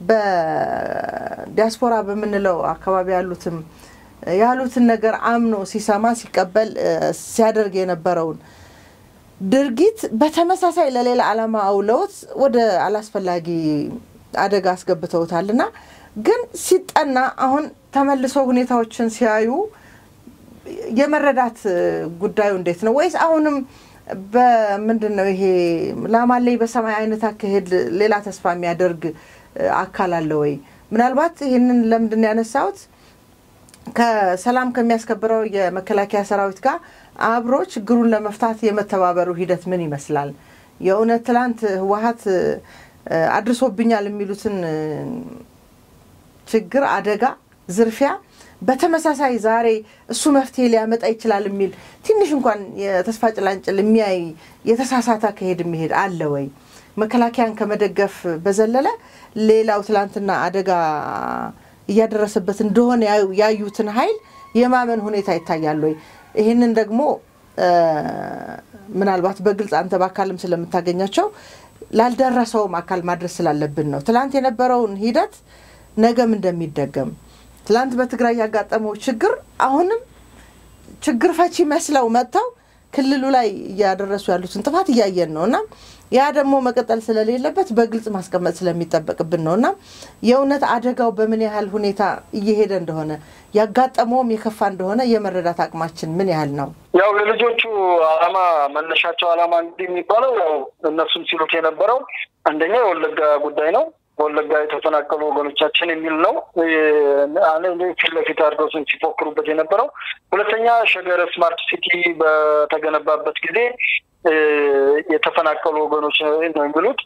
በዲያስፖራ በምንለው አካባቢ ያሉትም ያሉትን ነገር አምኖ ሲሰማ ሲቀበል ሲያደርግ የነበረውን ድርጊት በተመሳሳይ ለሌላ ዓላማ አውለውት ወደ አላስፈላጊ አደጋ አስገብተውታል እና ግን ሲጠና አሁን ተመልሰው ሁኔታዎችን ሲያዩ የመረዳት ጉዳዩ እንዴት ነው? ወይስ አሁንም በምንድን ነው ይሄ ላማለይ በሰማይ አይነት አካሄድ ሌላ ተስፋ የሚያደርግ አካል አለ ወይ? ምናልባት ይህንን ለምንድን ያነሳሁት ከሰላም ከሚያስከብረው የመከላከያ ሰራዊት ጋር አብሮ ችግሩን ለመፍታት የመተባበሩ ሂደት ምን ይመስላል? የእውነት ትላንት ህወሀት አድርሶብኛል የሚሉትን ችግር፣ አደጋ፣ ዝርፊያ በተመሳሳይ ዛሬ እሱ መፍትሄ ሊያመጣ ይችላል የሚል ትንሽ እንኳን የተስፋ ጭላንጭል የሚያይ የተሳሳተ አካሄድ የሚሄድ አለ ወይ? መከላከያን ከመደገፍ በዘለለ ሌላው ትላንትና አደጋ እያደረሰበት እንደሆነ ያዩትን ኃይል የማመን ሁኔታ ይታያል ወይ? ይህንን ደግሞ ምናልባት በግልጽ አንተ በአካልም ስለምታገኛቸው ላልደረሰውም አካል ማድረስ ስላለብን ነው። ትላንት የነበረውን ሂደት ነገም እንደሚደገም ትላንት በትግራይ ያጋጠመው ችግር አሁንም ችግር ፈቺ መስለው መጥተው ክልሉ ላይ እያደረሱ ያሉትን ጥፋት እያየን ነው እና ያ ደግሞ መቀጠል ስለሌለበት በግልጽ ማስቀመጥ ስለሚጠበቅብን ነው እና የእውነት አደጋው በምን ያህል ሁኔታ እየሄደ እንደሆነ ያጋጠመውም የከፋ እንደሆነ የመረዳት አቅማችን ምን ያህል ነው? ያው የልጆቹ ዓላማ መነሻቸው ዓላማ እንግዲህ የሚባለው ያው እነሱም ሲሉት የነበረው አንደኛ የወለጋ ጉዳይ ነው። ወለጋ የተፈናቀሉ ወገኖቻችን የሚል ነው ፊት ለፊት አድርገው ሲፎክሩበት የነበረው። ሁለተኛ ሸገር ስማርት ሲቲ በተገነባበት ጊዜ የተፈናቀሉ ወገኖች ነው የሚሉት።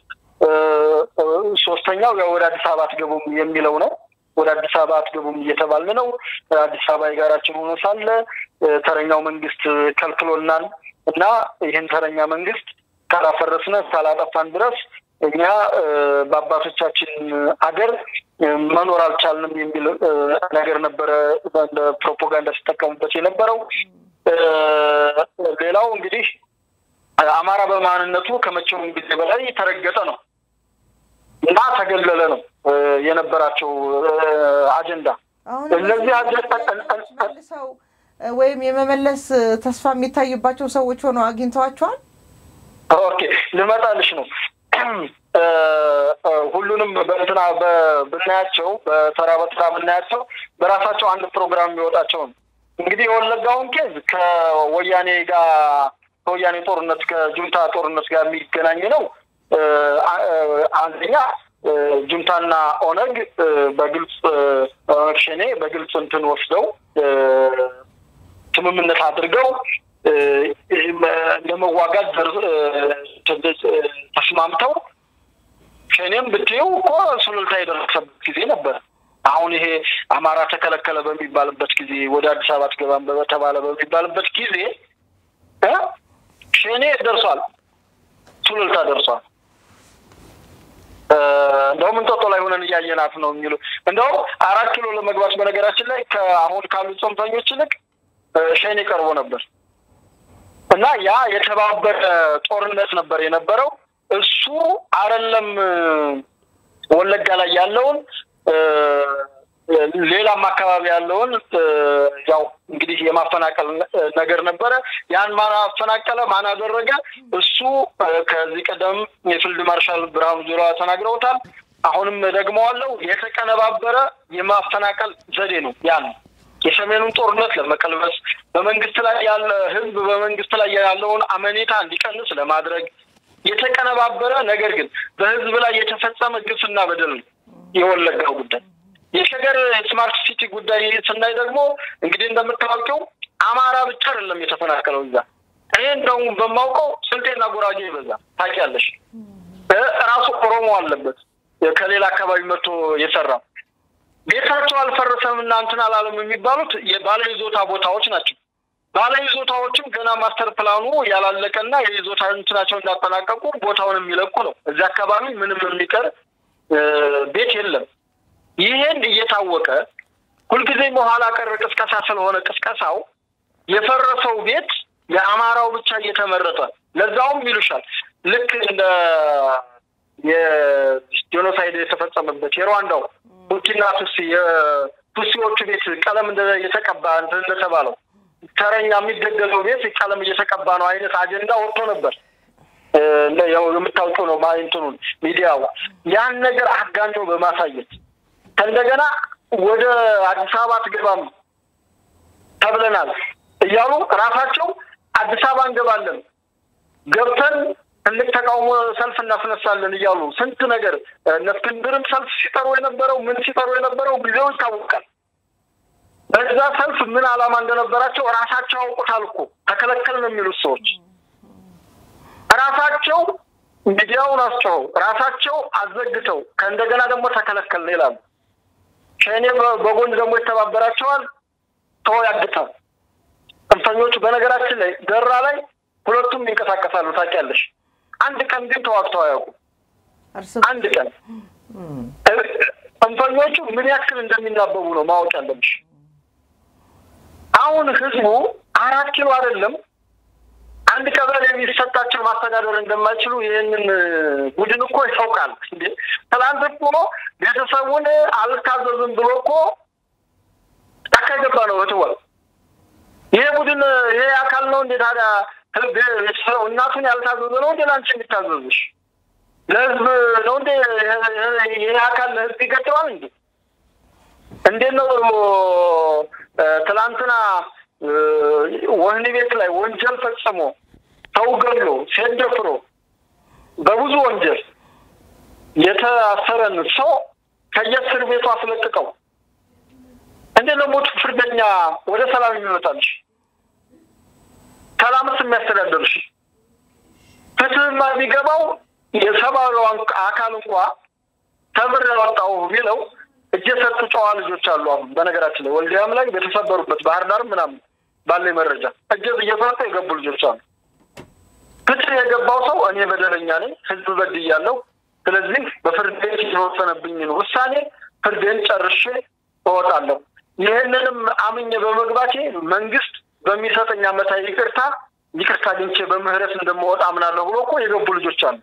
ሶስተኛው ያው ወደ አዲስ አበባ አትገቡም የሚለው ነው። ወደ አዲስ አበባ አትገቡም እየተባልን ነው። አዲስ አበባ የጋራችን ሆኖ ሳለ ተረኛው መንግስት ከልክሎናል እና ይህን ተረኛ መንግስት ካላፈረስነ ካላጠፋን ድረስ እኛ በአባቶቻችን አገር መኖር አልቻልንም የሚል ነገር ነበረ እንደ ፕሮፓጋንዳ ሲጠቀሙበት የነበረው። ሌላው እንግዲህ አማራ በማንነቱ ከመቼውም ጊዜ በላይ ተረገጠ ነው እና ተገለለ ነው የነበራቸው አጀንዳ። እነዚህ መልሰው ወይም የመመለስ ተስፋ የሚታይባቸው ሰዎች ሆነው አግኝተዋቸዋል። ኦኬ ልመጣልሽ ነው። ሁሉንም በእንትና ብናያቸው በተራ በተራ ብናያቸው በራሳቸው አንድ ፕሮግራም የሚወጣቸው ነው። እንግዲህ የወለጋውን ኬዝ ከወያኔ ጋር ከወያኔ ጦርነት ከጁንታ ጦርነት ጋር የሚገናኝ ነው። አንደኛ ጁንታና ኦነግ በግልጽ ኦነግ ሸኔ በግልጽ እንትን ወስደው ስምምነት አድርገው ለመዋጋት ተስማምተው ሸኔም ብትይው እኮ ሱሉልታ የደረሰበት ጊዜ ነበር። አሁን ይሄ አማራ ተከለከለ በሚባልበት ጊዜ ወደ አዲስ አበባ ትገባም በተባለ በሚባልበት ጊዜ ሸኔ ደርሷል፣ ሱሉልታ ደርሷል። እንደውም እንጦጦ ላይ ሆነን እያየናት ነው የሚሉ እንደውም አራት ኪሎ ለመግባት በነገራችን ላይ ከአሁን ካሉት ጽንፈኞች ይልቅ ሸኔ ቀርቦ ነበር እና ያ የተባበረ ጦርነት ነበር የነበረው። እሱ አይደለም ወለጋ ላይ ያለውን ሌላም አካባቢ ያለውን ያው እንግዲህ የማፈናቀል ነገር ነበረ። ያን ማን አፈናቀለ? ማን አደረገ? እሱ ከዚህ ቀደም የፊልድ ማርሻል ብርሃኑ ጁላ ተናግረውታል። አሁንም ደግመዋለው። የተቀነባበረ የማፈናቀል ዘዴ ነው ያ ነው የሰሜኑን ጦርነት ለመቀልበስ በመንግስት ላይ ያለ ህዝብ በመንግስት ላይ ያለውን አመኔታ እንዲቀንስ ለማድረግ የተቀነባበረ ነገር ግን በህዝብ ላይ የተፈጸመ ግፍና በደል ነው የወለጋው ጉዳይ። የሸገር ስማርት ሲቲ ጉዳይ ስናይ ደግሞ እንግዲህ እንደምታወቀው አማራ ብቻ አይደለም የተፈናቀለው እዛ። እኔ እንደውም በማውቀው ስልጤና ጉራጌ ይበዛ ታውቂያለሽ። ራሱ ኦሮሞ አለበት ከሌላ አካባቢ መጥቶ የሰራ ቤታቸው አልፈረሰም እና እንትን አላለም የሚባሉት የባለ ይዞታ ቦታዎች ናቸው። ባለ ይዞታዎችም ገና ማስተር ፕላኑ ያላለቀና የይዞታ እንትናቸው እንዳጠናቀቁ ቦታውን የሚለቁ ነው። እዚህ አካባቢ ምንም የሚቀር ቤት የለም። ይሄን እየታወቀ ሁልጊዜ በኋላ ቀር ቅስቀሳ ስለሆነ ቅስቀሳው የፈረሰው ቤት የአማራው ብቻ እየተመረጠ ለዛውም ይሉሻል ልክ እንደ የጄኖሳይድ የተፈጸመበት የሩዋንዳው ሁቲና ቱሲ የቱሲዎቹ ቤት ቀለም የተቀባ እንደተባለው ተረኛ የሚገደለው ቤት ቀለም እየተቀባ ነው አይነት አጀንዳ ወጥቶ ነበር። ያው የምታውቀው ነው እንትኑን ሚዲያው ያን ነገር አጋኖ በማሳየት ከእንደገና ወደ አዲስ አበባ አትገባም ተብለናል እያሉ ራሳቸው አዲስ አበባ እንገባለን ገብተን ትልቅ ተቃውሞ ሰልፍ እናስነሳለን እያሉ ስንት ነገር እነ እስክንድርም ሰልፍ ሲጠሩ የነበረው ምን ሲጠሩ የነበረው ጊዜው ይታወቃል። በዛ ሰልፍ ምን ዓላማ እንደነበራቸው ራሳቸው አውቁታል እኮ ተከለከል ነው የሚሉት ሰዎች ራሳቸው ሚዲያውን አስጨው ራሳቸው አዘግተው ከእንደገና ደግሞ ተከለከልን ይላሉ። ሸኔ በጎን ደግሞ ይተባበራቸዋል። ሰው ያግታል። ጽንፈኞቹ በነገራችን ላይ ደራ ላይ ሁለቱም ይንቀሳቀሳሉ ታውቂያለሽ። አንድ ቀን ግን ተዋግተው አያውቁም። አንድ ቀን ጽንፈኞቹ ምን ያክል እንደሚናበቡ ነው ማወቅ ያለብሽ። አሁን ህዝቡ አራት ኪሎ አይደለም አንድ ቀበሌ የሚሰጣቸው ማስተዳደር እንደማይችሉ ይህንን ቡድን እኮ ያውቃል። እንዴ ትላንት እኮ ቤተሰቡን አልታዘዝም ብሎ እኮ ጫካ የገባ ነው እትወል ይሄ ቡድን ይሄ አካል ነው እንዴ ታዲያ ቤተሰቡ እናቱን ያልታዘዘ ነው እንዴ ለአንቺ የሚታዘዝሽ? ለህዝብ ነው እንዴ ይሄ አካል ለህዝብ ይገጥማል እንዴ? እንዴት ነው ትላንትና ወህኒ ቤት ላይ ወንጀል ፈጽሞ ሰው ገሎ ሴት ደፍሮ በብዙ ወንጀል የተአሰረን ሰው ከየእስር ቤቱ አስለቅቀው እንዴት ነው ሞት ፍርደኛ ወደ ሰላም የሚመጣልሽ? ሰላምስ የሚያስተዳደርሽ ፍትህማ የሚገባው የሰብአዊ አካል እንኳ ተምር ያወጣው ቢለው እጅ የሰጡ ጨዋ ልጆች አሉ። አሁን በነገራችን ላይ ወልዲያም ላይ በተሰበሩበት ባህር ዳርም ምናምን ባለ መረጃ እጅ እየሰጡ የገቡ ልጆች አሉ። ፍትህ የገባው ሰው እኔ በደለኛ ነኝ፣ ህዝብ በድያለሁ፣ ስለዚህ በፍርድ ቤት የተወሰነብኝን ውሳኔ ፍርዴን ጨርሼ እወጣለሁ። ይህንንም አምኜ በመግባቴ መንግስት በሚሰጠኝ ዓመታዊ ይቅርታ ይቅርታ አግኝቼ በምህረት እንደምወጣ አምናለሁ ብሎ እኮ የገቡ ልጆች አሉ።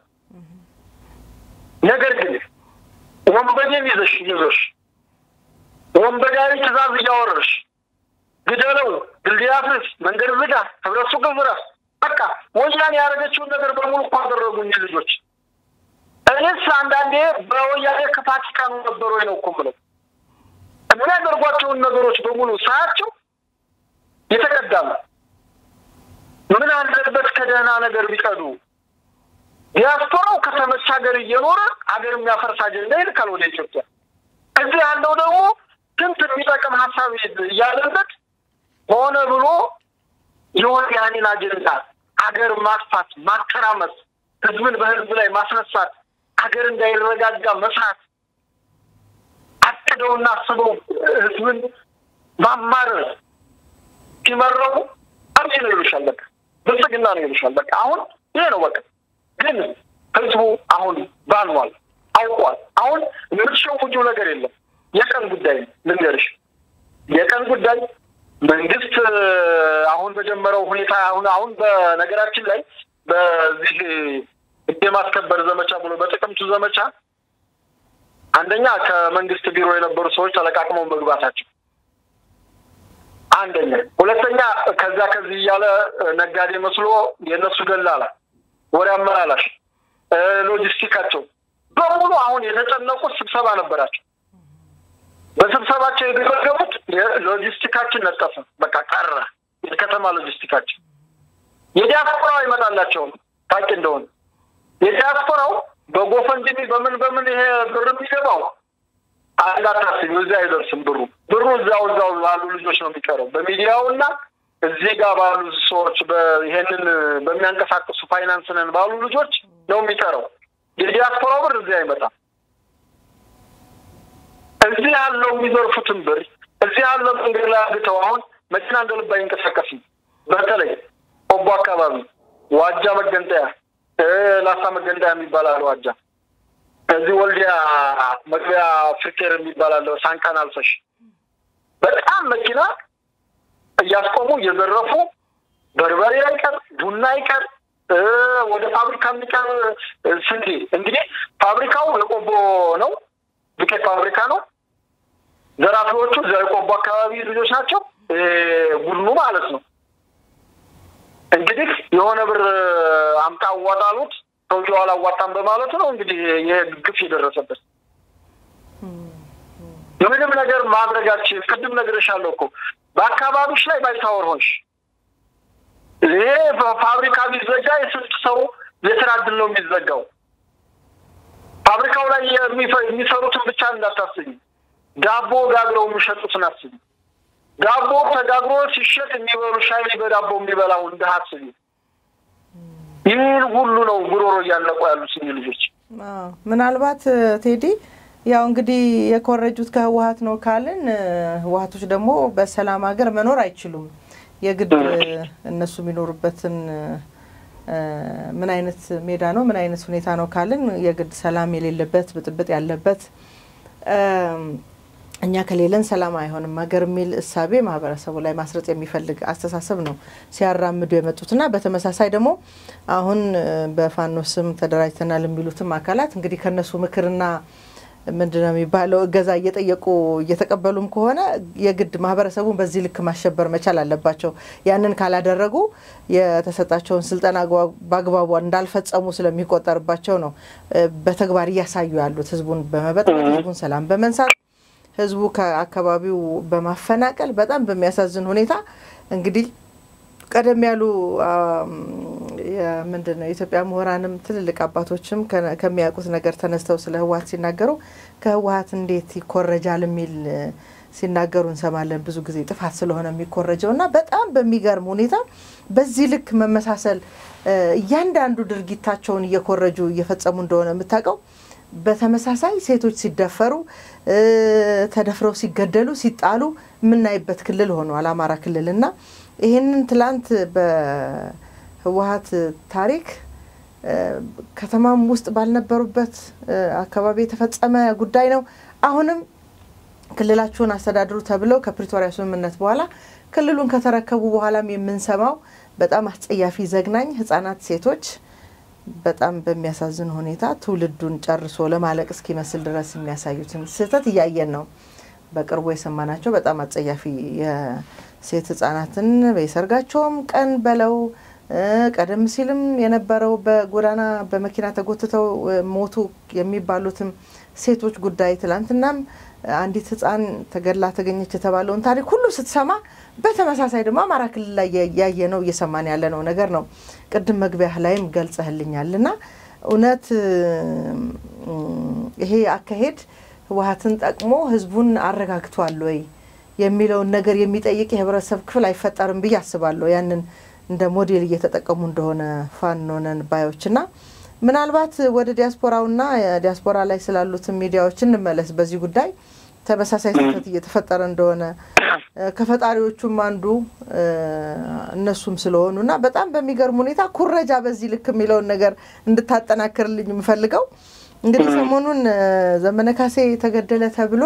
ነገር ግን ወንበዴን ይዘሽ ይዞሽ ወንበዴያዊ ትእዛዝ እያወረሽ ግደለው፣ ድልድይ አፍርስ፣ መንገድ ዝጋ፣ ህብረት ሱቅ ዝረፍ፣ በቃ ወያኔ ያደረገችውን ነገር በሙሉ እኮ አደረጉኝ ልጆች። እኔስ አንዳንዴ በወያኔ ክፋት ይቀኑ ነበሩ ወይ ነው እኮ የምለው። የሚያደርጓቸውን ነገሮች በሙሉ ሳያቸው የተቀዳ ነው። ምን አለበት ከደህና ነገር ቢቀዱ። ዲያስፖራው ከተመቸ ሀገር እየኖረ ሀገር የሚያፈርስ አጀንዳ ይልካል ወደ ኢትዮጵያ። እዚህ ያለው ደግሞ ስንት የሚጠቅም ሀሳብ እያለበት ሆነ ብሎ የወያኔን አጀንዳ ሀገር ማጥፋት፣ ማተራመስ፣ ህዝብን በህዝብ ላይ ማስነሳት፣ ሀገር እንዳይረጋጋ መስራት አቅደውና አስበው ህዝብን ማማረር ሲመረቡ አብይ ነው ይሉሻል። በቃ ብልጽግና ነው ይሉሻል። በቃ አሁን ይሄ ነው በቃ። ግን ህዝቡ አሁን ባኗል፣ አውቋል። አሁን የምትሸውጁው ነገር የለም። የቀን ጉዳይ ልንገርሽ፣ የቀን ጉዳይ መንግስት አሁን በጀመረው ሁኔታ አሁን አሁን በነገራችን ላይ በዚህ ህግ የማስከበር ዘመቻ ብሎ በጥቅምቱ ዘመቻ አንደኛ ከመንግስት ቢሮ የነበሩ ሰዎች ተለቃቅመው መግባታቸው አንደኛ፣ ሁለተኛ ከዛ ከዚህ እያለ ነጋዴ መስሎ የእነሱ ደላላ ወሬ አመላላሽ ሎጂስቲካቸው በሙሉ አሁን የተጨነቁት ስብሰባ ነበራቸው። በስብሰባቸው የገመገሙት ሎጂስቲካችን ነጠፈ፣ በቃ ቀረ። የከተማ ሎጂስቲካችን የዲያስፖራው አይመጣላቸውም። ታውቂ እንደሆነ የዲያስፖራው በጎፈንድሚ በምን በምን ይሄ ብር የሚገባው እንዳታስቢ፣ እዚያ አይደርስም ብሩ። ብሩ እዛው እዛው ያሉ ልጆች ነው የሚቀረው በሚዲያው እና እዚህ ጋር ባሉ ሰዎች ይሄንን በሚያንቀሳቅሱ ፋይናንስ ነን ባሉ ልጆች ነው የሚቀረው። የዲያስፖራው ብር እዚህ አይመጣም። እዚህ ያለው የሚዘርፉትን ብር እዚህ ያለው መንገድ ላይ አግተው አሁን መኪና እንደ ልብ አይንቀሳቀስም። በተለይ ቆቦ አካባቢ ዋጃ መገንጠያ፣ ላሳ መገንጠያ የሚባል አለ ዋጃ። እዚህ ወልዲያ መግቢያ ፍርኬር የሚባል አለ ሳንቃን አልፈሽ በጣም መኪና እያስቆሙ እየዘረፉ በርበሬ አይቀር ቡና አይቀር ወደ ፋብሪካ የሚቀር ስንዴ እንግዲህ ፋብሪካው የቆቦ ነው፣ ዱቄት ፋብሪካ ነው። ዘራፊዎቹ የቆቦ አካባቢ ልጆች ናቸው፣ ቡድኑ ማለት ነው። እንግዲህ የሆነ ብር አምጣ አዋጣሉት ሰውየው አላዋጣም በማለቱ ነው እንግዲህ ይህ ግፍ የደረሰበት። ምንም ነገር ማድረጋችን ቅድም ነግሬሻለሁ እኮ በአካባቢዎች ላይ ባይታወር ሆንሽ። ይሄ ፋብሪካ ቢዘጋ የስንት ሰው የስራ እድል ነው የሚዘጋው? ፋብሪካው ላይ የሚሰሩትን ብቻ እንዳታስቢ፣ ዳቦ ጋግረው የሚሸጡትን አስቢ። ዳቦ ተጋግሮ ሲሸጥ የሚበሉ ሻይ በዳቦ የሚበላው እንደ አስቢ። ይህን ሁሉ ነው ጉሮሮ እያለቁ ያሉት ልጆች። ምናልባት ቴዲ ያው እንግዲህ የኮረጁት ከህወሀት ነው ካልን ህወሀቶች ደግሞ በሰላም ሀገር መኖር አይችሉም። የግድ እነሱ የሚኖሩበትን ምን አይነት ሜዳ ነው ምን አይነት ሁኔታ ነው ካልን የግድ ሰላም የሌለበት ብጥብጥ ያለበት እኛ ከሌለን ሰላም አይሆንም ሀገር የሚል እሳቤ ማህበረሰቡ ላይ ማስረጽ የሚፈልግ አስተሳሰብ ነው ሲያራምዱ የመጡትና በተመሳሳይ ደግሞ አሁን በፋኖ ስም ተደራጅተናል የሚሉትም አካላት እንግዲህ ከነሱ ምክርና ምንድን ነው የሚባለው እገዛ እየጠየቁ እየተቀበሉም ከሆነ የግድ ማህበረሰቡን በዚህ ልክ ማሸበር መቻል አለባቸው። ያንን ካላደረጉ የተሰጣቸውን ስልጠና በአግባቡ እንዳልፈጸሙ ስለሚቆጠርባቸው ነው በተግባር እያሳዩ ያሉት ህዝቡን በመበጥበጥ ህዝቡን ሰላም በመንሳት ህዝቡ ከአካባቢው በማፈናቀል በጣም በሚያሳዝን ሁኔታ እንግዲህ ቀደም ያሉ ምንድን ነው የኢትዮጵያ ምሁራንም ትልልቅ አባቶችም ከሚያውቁት ነገር ተነስተው ስለ ህወሀት ሲናገሩ ከህወሀት እንዴት ይኮረጃል የሚል ሲናገሩ እንሰማለን። ብዙ ጊዜ ጥፋት ስለሆነ የሚኮረጀው እና በጣም በሚገርም ሁኔታ በዚህ ልክ መመሳሰል እያንዳንዱ ድርጊታቸውን እየኮረጁ እየፈጸሙ እንደሆነ የምታውቀው በተመሳሳይ ሴቶች ሲደፈሩ ተደፍረው ሲገደሉ ሲጣሉ የምናይበት ክልል ሆኗል አማራ ክልል እና ይህንን ትላንት በህወሀት ታሪክ ከተማም ውስጥ ባልነበሩበት አካባቢ የተፈጸመ ጉዳይ ነው። አሁንም ክልላችሁን አስተዳድሩ ተብለው ከፕሪቶሪያ ስምምነት በኋላ ክልሉን ከተረከቡ በኋላም የምንሰማው በጣም አስጸያፊ ዘግናኝ ህጻናት፣ ሴቶች በጣም በሚያሳዝን ሁኔታ ትውልዱን ጨርሶ ለማለቅ እስኪመስል ድረስ የሚያሳዩትን ስህተት እያየን ነው። በቅርቡ የሰማናቸው በጣም አጸያፊ የሴት ህጻናትን በሰርጋቸውም ቀን በለው ቀደም ሲልም የነበረው በጎዳና በመኪና ተጎትተው ሞቱ የሚባሉትም ሴቶች ጉዳይ ትላንትናም አንዲት ህፃን ተገድላ ተገኘች የተባለውን ታሪክ ሁሉ ስትሰማ በተመሳሳይ ደግሞ አማራ ክልል ላይ ያየ ነው እየሰማን ያለ ነው ነገር ነው። ቅድም መግቢያ ላይም ገልጸህልኛል እና እውነት ይሄ አካሄድ ህወሀትን ጠቅሞ ህዝቡን አረጋግቷል ወይ የሚለውን ነገር የሚጠይቅ የህብረተሰብ ክፍል አይፈጠርም ብዬ አስባለሁ። ያንን እንደ ሞዴል እየተጠቀሙ እንደሆነ ፋኖ ነን ባዮች እና ምናልባት ወደ ዲያስፖራውና ዲያስፖራ ላይ ስላሉትን ሚዲያዎች እንመለስ። በዚህ ጉዳይ ተመሳሳይ ስህተት እየተፈጠረ እንደሆነ ከፈጣሪዎቹም አንዱ እነሱም ስለሆኑ እና በጣም በሚገርም ሁኔታ ኩረጃ በዚህ ልክ የሚለውን ነገር እንድታጠናክርልኝ የምፈልገው እንግዲህ ሰሞኑን ዘመነ ካሴ ተገደለ ተብሎ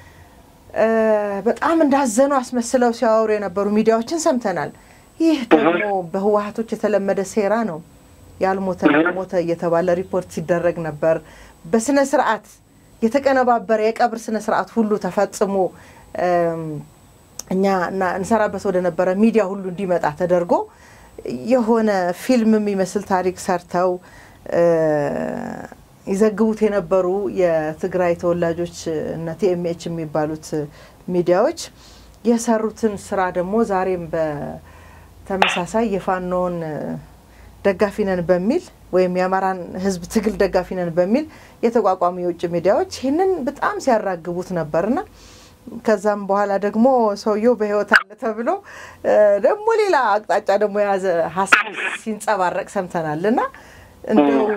በጣም እንዳዘኑ አስመስለው ሲያወሩ የነበሩ ሚዲያዎችን ሰምተናል። ይህ ደግሞ በህወሀቶች የተለመደ ሴራ ነው። ያልሞተ ሞተ እየተባለ ሪፖርት ሲደረግ ነበር። በስነ ስርዓት የተቀነባበረ የቀብር ስነ ስርዓት ሁሉ ተፈጽሞ እኛ እንሰራበት ወደ ነበረ ሚዲያ ሁሉ እንዲመጣ ተደርጎ የሆነ ፊልም የሚመስል ታሪክ ሰርተው ይዘግቡት የነበሩ የትግራይ ተወላጆች እነ ቲኤምኤች የሚባሉት ሚዲያዎች የሰሩትን ስራ ደግሞ ዛሬም በተመሳሳይ የፋኖን ደጋፊ ነን በሚል ወይም የአማራን ህዝብ ትግል ደጋፊ ነን በሚል የተቋቋሙ የውጭ ሚዲያዎች ይህንን በጣም ሲያራግቡት ነበርና ከዛም በኋላ ደግሞ ሰውየው በህይወት አለ ተብሎ ደግሞ ሌላ አቅጣጫ ደግሞ የያዘ ሀሳብ ሲንጸባረቅ ሰምተናል እና እንደው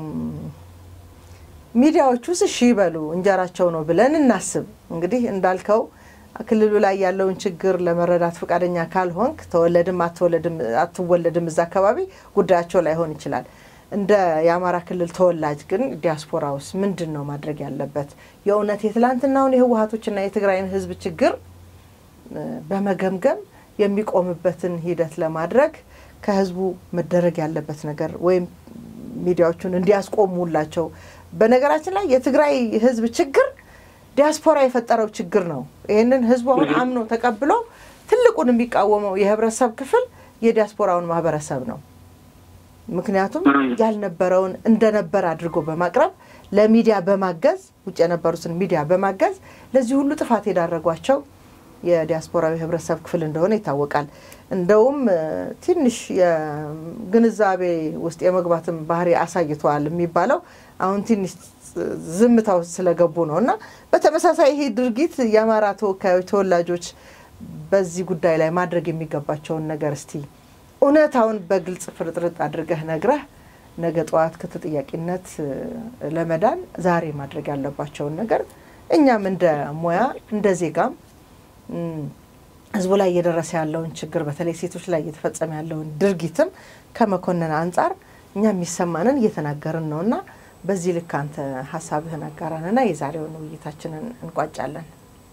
ሚዲያዎቹስ እሺ ይበሉ እንጀራቸው ነው ብለን እናስብ። እንግዲህ እንዳልከው ክልሉ ላይ ያለውን ችግር ለመረዳት ፈቃደኛ ካልሆንክ ተወለድም አትወለድም እዛ አካባቢ ጉዳያቸው ላይሆን ይችላል። እንደ የአማራ ክልል ተወላጅ ግን ዲያስፖራውስ ምንድን ነው ማድረግ ያለበት? የእውነት የትላንትናውን የህወሀቶችና የትግራይን ህዝብ ችግር በመገምገም የሚቆምበትን ሂደት ለማድረግ ከህዝቡ መደረግ ያለበት ነገር ወይም ሚዲያዎቹን እንዲያስቆሙላቸው። በነገራችን ላይ የትግራይ ህዝብ ችግር ዲያስፖራ የፈጠረው ችግር ነው። ይህንን ህዝቡ አሁን አምኖ ተቀብሎ ትልቁን የሚቃወመው የህብረተሰብ ክፍል የዲያስፖራውን ማህበረሰብ ነው። ምክንያቱም ያልነበረውን እንደነበር አድርጎ በማቅረብ ለሚዲያ በማገዝ ውጭ የነበሩትን ሚዲያ በማገዝ ለዚህ ሁሉ ጥፋት የዳረጓቸው የዲያስፖራዊ ህብረተሰብ ክፍል እንደሆነ ይታወቃል። እንደውም ትንሽ የግንዛቤ ውስጥ የመግባትም ባህሪ አሳይተዋል የሚባለው አሁን ትንሽ ዝምታው ስለገቡ ነው እና በተመሳሳይ ይሄ ድርጊት የአማራ ተወካዮች ተወላጆች በዚህ ጉዳይ ላይ ማድረግ የሚገባቸውን ነገር እስቲ እውነታውን በግልጽ ፍርጥርጥ አድርገህ ነግረህ ነገ ጠዋት ከተጠያቂነት ለመዳን ዛሬ ማድረግ ያለባቸውን ነገር እኛም እንደ ሙያ እንደ ዜጋም ህዝቡ ላይ እየደረሰ ያለውን ችግር በተለይ ሴቶች ላይ እየተፈጸመ ያለውን ድርጊትም ከመኮንን አንጻር እኛ የሚሰማንን እየተናገርን ነው እና በዚህ ልክ አንተ ሀሳብህን አጋራንና የዛሬውን ውይይታችንን እንቋጫለን።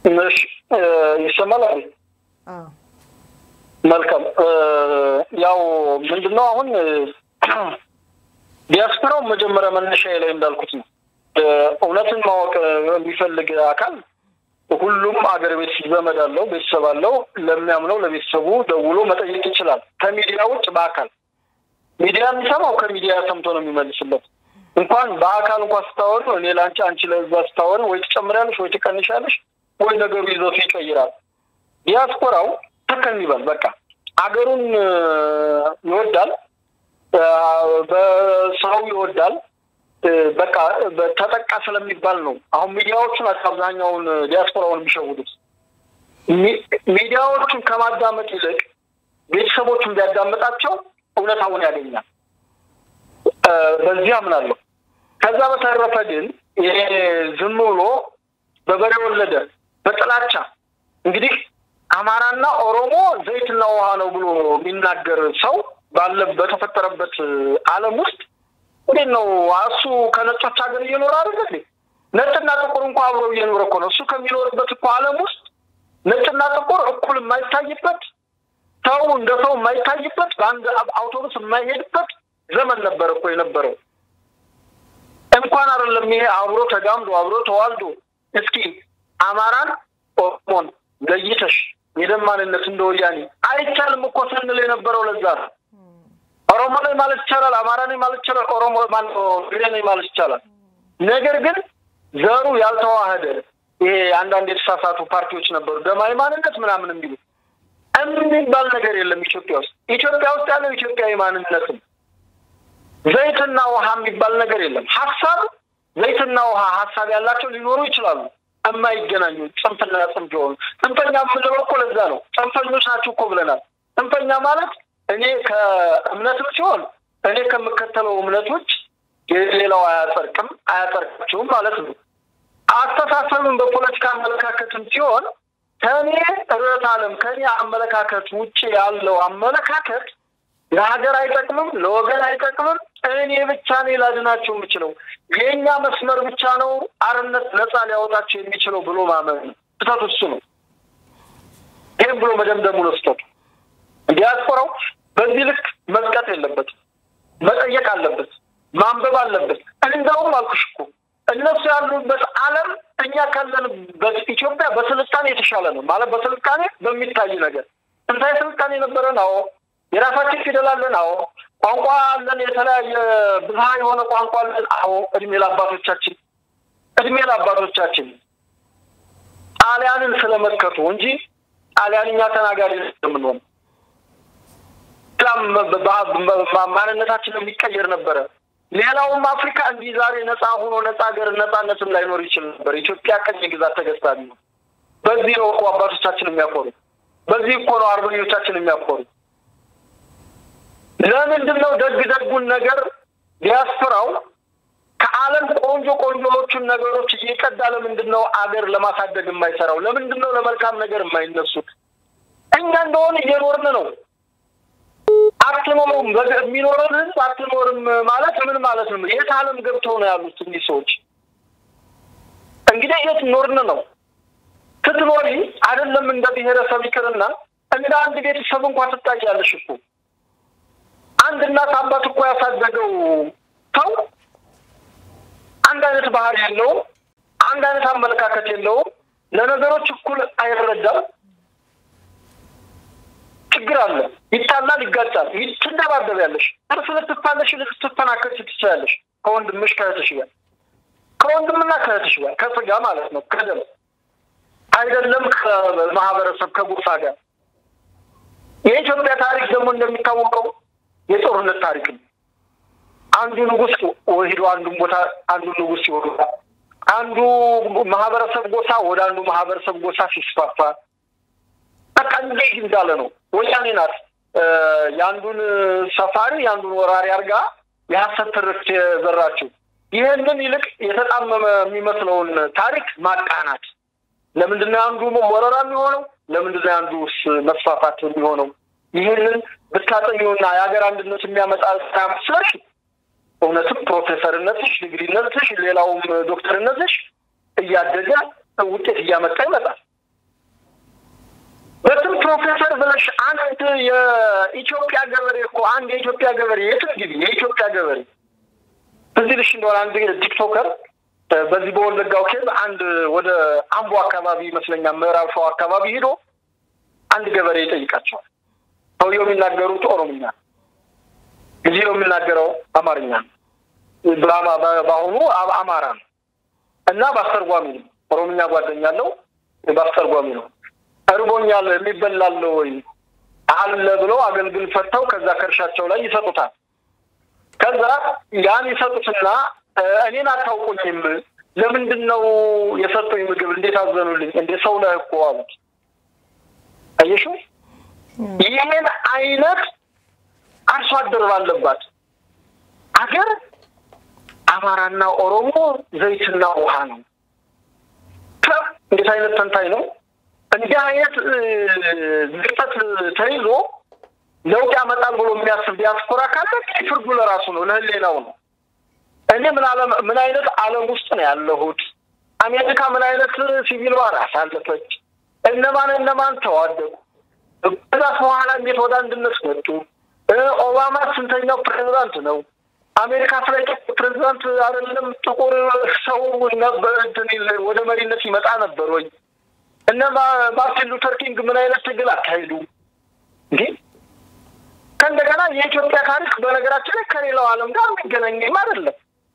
ይሰማል? መልካም። ያው ምንድነው አሁን ዲያስፖራው መጀመሪያ መነሻ ላይ እንዳልኩት ነው። እውነትን ማወቅ የሚፈልግ አካል ሁሉም አገር ቤት ዘመድ አለው፣ ቤተሰብ አለው። ለሚያምነው ለቤተሰቡ ደውሎ መጠየቅ ይችላል። ከሚዲያ ውጭ በአካል ሚዲያ የሚሰማው ከሚዲያ ሰምቶ ነው የሚመልስለት። እንኳን በአካል እንኳን ስታወሩ እኔ ለአንቺ አንቺ ለዛ ስታወሩ ወይ ትጨምሪያለሽ ወይ ትቀንሻለሽ ወይ ነገሩ ይዘቱ ይቀይራል። ዲያስፖራው ተከን ይበል በቃ አገሩን ይወዳል፣ በሰው ይወዳል። በቃ ተጠቃ ስለሚባል ነው። አሁን ሚዲያዎቹ ናቸው አብዛኛውን ዲያስፖራውን የሚሸውዱት። ሚዲያዎቹን ከማዳመጥ ይልቅ ቤተሰቦቹን ቢያዳምጣቸው እውነታውን ያገኛል። በዚህ አምናለሁ። ከዛ በተረፈ ግን ይሄ ዝም ብሎ በበሬ ወለደ በጥላቻ እንግዲህ አማራና ኦሮሞ ዘይትና ውሃ ነው ብሎ የሚናገር ሰው ባለ በተፈጠረበት ዓለም ውስጥ እንዴት ነው እሱ ከነጮች ሀገር እየኖረ አይደል እንዴ? ነጭና ጥቁር እንኳ አብረው እየኖረ እኮ ነው። እሱ ከሚኖርበት እኮ ዓለም ውስጥ ነጭና ጥቁር እኩል የማይታይበት ሰው እንደ ሰው የማይታይበት በአንድ አውቶቡስ የማይሄድበት ዘመን ነበር እኮ የነበረው። እንኳን አይደለም ይሄ አብሮ ተጋምዶ አብሮ ተዋልዶ እስኪ አማራን ኦሮሞን ለይተሽ የደም ማንነት እንደ ወያኔ አይቻልም እኮ ስንል የነበረው ለዛ ነው። ኦሮሞ ነኝ ማለት ይቻላል፣ አማራ ነኝ ማለት ይቻላል፣ ኦሮሞ ትግሬ ነኝ ማለት ይቻላል። ነገር ግን ዘሩ ያልተዋህደ ይሄ አንዳንድ የተሳሳቱ ፓርቲዎች ነበሩ፣ ደማዊ ማንነት ምናምን የሚሉ የሚባል ነገር የለም ኢትዮጵያ ውስጥ። ኢትዮጵያ ውስጥ ያለው ኢትዮጵያዊ ማንነትም ዘይትና ውሃ የሚባል ነገር የለም። ሀሳብ ዘይትና ውሃ ሀሳብ ያላቸው ሊኖሩ ይችላሉ፣ የማይገናኙ ጽንፍና ጽንፍ የሆኑ ጽንፈኛ የምንለው እኮ ለዛ ነው። ጽንፈኞች ናቸው እኮ ብለናል። ጽንፈኛ ማለት እኔ ከእምነትም ሲሆን እኔ ከምከተለው እምነቶች ሌላው አያጸድቅም አያጸድቃቸውም ማለት ነው። አስተሳሰብም በፖለቲካ አመለካከትም ሲሆን ከእኔ ርዕዮተ ዓለም ከእኔ አመለካከት ውጭ ያለው አመለካከት ለሀገር አይጠቅምም፣ ለወገን አይጠቅምም። እኔ ብቻ ነኝ ላድናቸው የምችለው የእኛ መስመር ብቻ ነው አርነት ነፃ ሊያወጣቸው የሚችለው ብሎ ማመን ነው። ስህተቱ እሱ ነው። ይህም ብሎ መደምደሙ ነው ስህተቱ። ዲያስፖራው በዚህ ልክ መዝቀጥ የለበትም። መጠየቅ አለበት፣ ማንበብ አለበት። እንደውም አልኩሽ እኮ እነሱ ያሉበት ዓለም እኛ ካለንበት ኢትዮጵያ በስልጣኔ የተሻለ ነው ማለት በስልጣኔ በሚታይ ነገር ጥንታዊ ስልጣኔ የነበረን አዎ፣ የራሳችን ፊደል አለን አዎ፣ ቋንቋ አለን፣ የተለያየ ብዝሃ የሆነ ቋንቋ አለን አዎ። እድሜ ለአባቶቻችን እድሜ ለአባቶቻችን ጣሊያንን ስለመከቱ እንጂ ጣሊያንኛ ተናጋሪ የምንሆን ማንነታችን የሚቀየር ነበረ። ሌላውም አፍሪካ እንዲህ ዛሬ ነፃ ሆኖ ነፃ ሀገር ነፃነትም ላይኖር ይችል ነበር። ኢትዮጵያ ቀኝ ግዛት ተገዝታ ቢሆን በዚህ ነው እኮ አባቶቻችን የሚያኮሩ። በዚህ እኮ ነው አርበኞቻችን የሚያኮሩ። ለምንድን ነው ደግ ደጉን ነገር ዲያስፖራው ከዓለም ቆንጆ ቆንጆዎቹን ነገሮች እየቀዳ ለምንድን ነው አገር ለማሳደግ የማይሰራው? ለምንድን ነው ለመልካም ነገር የማይነሱት? እኛ እንደሆነ እየኖርን ነው። አትኖሩም። የሚኖርን ህዝብ አትኖርም ማለት ምን ማለት ነው? የት ዓለም ገብተው ነው ያሉት እኒህ ሰዎች? እንግዲህ የት ኖርን ነው? ስትኖሪ አይደለም እንደ ብሔረሰብ ይቅርና እንደ አንድ ቤተሰብ እንኳን ትታያለሽ እኮ አንድ እናት አባት እኮ ያሳደገው ሰው አንድ አይነት ባህሪ የለውም። አንድ አይነት አመለካከት የለውም። ለነገሮች እኩል አይረዳም። ችግር አለ። ይጣላል፣ ይጋጫል፣ ትደባደቢያለሽ፣ እርስ ልትፋለሽ፣ ልትፈናከች ትችላለሽ። ከወንድምሽ ከእህትሽ ጋር ከወንድምና ከእህትሽ ጋር ከስጋ ማለት ነው ከደም አይደለም ከማህበረሰብ ከጎሳ ጋር። የኢትዮጵያ ታሪክ ደግሞ እንደሚታወቀው የጦርነት ታሪክ ነው። አንዱ ንጉስ ሄዶ አንዱን ቦታ አንዱ ንጉስ ሲወጋ፣ አንዱ ማህበረሰብ ጎሳ ወደ አንዱ ማህበረሰብ ጎሳ ሲስፋፋ በቃ እንዴት እንዳለ ነው። ወያኔ ናት የአንዱን ሰፋሪ የአንዱን ወራሪ አድርጋ የሀሰት ትርክት የዘራችው። ይህንን ይልቅ የተጣመመ የሚመስለውን ታሪክ ማቃናት። ለምንድን ነው አንዱ ወረራ የሚሆነው? ለምንድን ነው አንዱ መስፋፋት የሚሆነው? ይህንን ብታጠኚውና የሀገር አንድነት የሚያመጣ ስራ መስለሽ እውነትም ፕሮፌሰርነትሽ፣ ዲግሪነትሽ፣ ሌላውም ዶክተርነትሽ እያደገ ውጤት እያመጣ ይመጣል። በስም ፕሮፌሰር ብለሽ አንድ የኢትዮጵያ ገበሬ እኮ አንድ የኢትዮጵያ ገበሬ የትም ግቢ የኢትዮጵያ ገበሬ እዚህ ልሽ እንደሆነ አንድ ቲክቶከር በዚህ በወለጋው ኬዝ አንድ ወደ አምቦ አካባቢ ይመስለኛል ምዕራብ ሸዋ አካባቢ ሄዶ አንድ ገበሬ ይጠይቃቸዋል። ሰውየው የሚናገሩት ኦሮምኛ፣ ጊዜው የሚናገረው አማርኛ ነው። በአሁኑ አማራ ነው እና በአስተርጓሚ ነው። ኦሮምኛ ጓደኛ አለው፣ በአስተርጓሚ ነው። እርቦኛል የሚበላለ ወይ አለ ብለው አገልግል ፈተው ከዛ ከእርሻቸው ላይ ይሰጡታል። ከዛ ያን ይሰጡትና እኔን አታውቁኝም፣ ለምንድን ነው የሰጡኝ ምግብ እንዴት አዘኑልኝ? እንደ ሰው ነህ እኮ አሉት። አየሽው? ይህን አይነት አርሶ አደር ባለባት አገር አማራና ኦሮሞ ዘይትና ውሃ ነው። እንዴት አይነት ተንታኝ ነው! እንዲህ አይነት ዝቅጠት ተይዞ ለውጥ ያመጣል ብሎ የሚያስብ ዲያስፖራ ካለ ፍርዱ ለራሱ ነው፣ ለህሌናው ነው። እኔ ምን አለም ምን አይነት ዓለም ውስጥ ነው ያለሁት? አሜሪካ ምን አይነት ሲቪል ዋር አሳለፈች? እነማን እነማን ተዋደቁ? ከዛ በኋላ እንዴት ወደ አንድነት መጡ? ኦባማ ስንተኛው ፕሬዚዳንት ነው? አሜሪካ ስለ ጥቁር ፕሬዚዳንት አይደለም ጥቁር ሰው ወደ መሪነት ይመጣ ነበር ወይ? እነ ማርቲን ሉተር ኪንግ ምን አይነት ትግል አካሄዱ? እንዲህ ከእንደገና የኢትዮጵያ ታሪክ በነገራችን ላይ ከሌላው ዓለም ጋር የሚገናኝም አይደለም።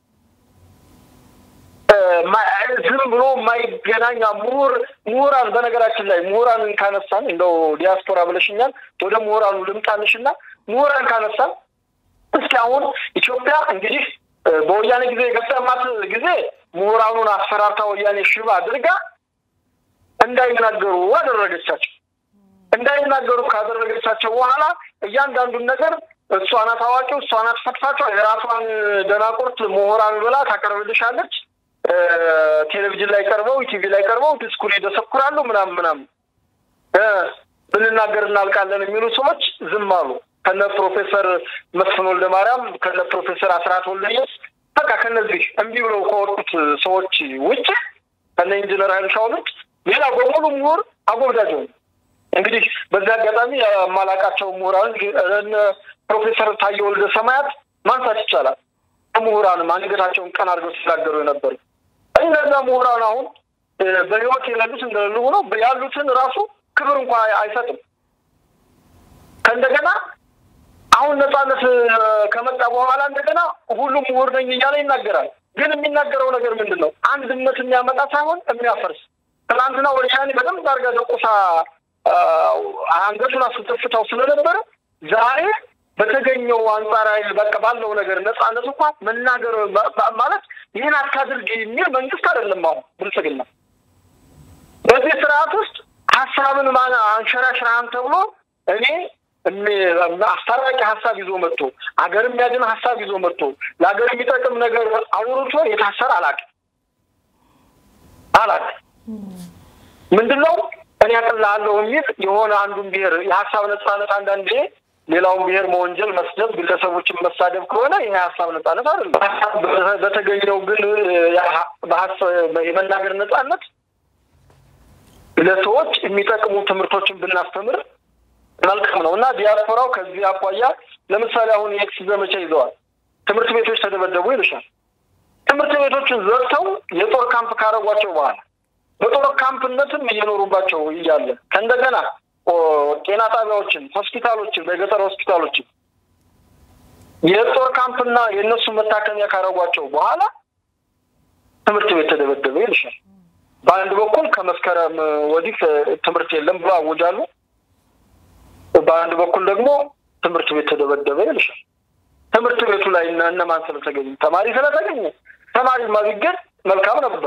ዝም ብሎ የማይገናኛ ምሁር ምሁራን በነገራችን ላይ ምሁራንን ካነሳን እንደው ዲያስፖራ ብለሽኛል፣ ወደ ምሁራኑ ልምጣንሽና ምሁራን ካነሳን እስኪ አሁን ኢትዮጵያ እንግዲህ በወያኔ ጊዜ የገጠማት ጊዜ ምሁራኑን አስፈራርታ ወያኔ ሽባ አድርጋ እንዳይናገሩ አደረገቻቸው። እንዳይናገሩ ካደረገቻቸው በኋላ እያንዳንዱን ነገር እሷ ናት አዋቂው፣ እሷ ናት ፈትፋቸው፣ የራሷን ደናቁርት ምሁራን ብላ ታቀርብልሻለች። ቴሌቪዥን ላይ ቀርበው ቲቪ ላይ ቀርበው ዲስኩር ይደሰኩራሉ ምናምን ምናምን ብንናገር እናልቃለን የሚሉ ሰዎች ዝም አሉ። ከነ ፕሮፌሰር መስፍን ወልደ ማርያም ከነ ፕሮፌሰር አስራት ወልደየስ በቃ ከነዚህ እምቢ ብለው ከወጡት ሰዎች ውጭ ከነ ኢንጂነር ኃይልሻውን ውጭ ሌላ በሙሉ ምሁር አጎብዳጅ እንግዲህ በዚህ አጋጣሚ የማላቃቸው ምሁራን ፕሮፌሰር ታየ ወልደ ሰማያት ማንሳት ይቻላል። ምሁራንም አንገታቸውን ቀን አድርገው ሲናገሩ የነበሩ እነዛ ምሁራን አሁን በህይወት የሌሉት እንደሌሉ ሆነው ያሉትን ራሱ ክብር እንኳ አይሰጥም። ከእንደገና አሁን ነጻነት ከመጣ በኋላ እንደገና ሁሉም ምሁር ነኝ እያለ ይናገራል። ግን የሚናገረው ነገር ምንድን ነው? አንድነት የሚያመጣ ሳይሆን የሚያፈርስ። ትናንትና ወያኔ በደንብ አድርጋ ደቁሳ አንገቱን አስጠፍታው ስለነበረ ዛሬ በተገኘው አንጻራዊ በቃ ባለው ነገር ነጻነት እንኳ መናገር ማለት ይህን አታድርግ የሚል መንግስት አይደለም። አሁን ብልጽግና በዚህ ስርዓት ውስጥ ሀሳብን ማን አንሸራሽራን ተብሎ እኔ አስታራቂ ሀሳብ ይዞ መጥቶ አገር የሚያድን ሀሳብ ይዞ መጥቶ ለሀገር የሚጠቅም ነገር አውርቶ የታሰረ አላውቅም አላውቅም። ምንድን ነው እኔ አቅልሃለሁ የሚል የሆነ አንዱን ብሔር የሀሳብ ነጻነት አንዳንዴ ሌላውን ብሔር መወንጀል፣ መስደብ፣ ግለሰቦችን መሳደብ ከሆነ ይህ የሀሳብ ነጻነት አይደለም። በተገኘው ግን የመናገር ነጻነት ለሰዎች የሚጠቅሙ ትምህርቶችን ብናስተምር መልካም ነው እና ዲያስፖራው ከዚህ አኳያ ለምሳሌ አሁን የኤክስ ዘመቻ ይዘዋል። ትምህርት ቤቶች ተደበደቡ ይልሻል። ትምህርት ቤቶችን ዘግተው የጦር ካምፕ ካረጓቸው በኋላ በጦር ካምፕነትም እየኖሩባቸው እያለ ከእንደገና ጤና ጣቢያዎችን፣ ሆስፒታሎችን፣ በገጠር ሆስፒታሎችን የጦር ካምፕና የእነሱ መታከሚያ ካረጓቸው በኋላ ትምህርት ቤት ተደበደበ ይልሻል። በአንድ በኩል ከመስከረም ወዲህ ትምህርት የለም ብሎ አወጃሉ። በአንድ በኩል ደግሞ ትምህርት ቤት ተደበደበ ይልሻል። ትምህርት ቤቱ ላይ እና እነማን ስለተገኙ ተማሪ ስለተገኘ ተማሪማ ቢገኝ መልካም ነበር።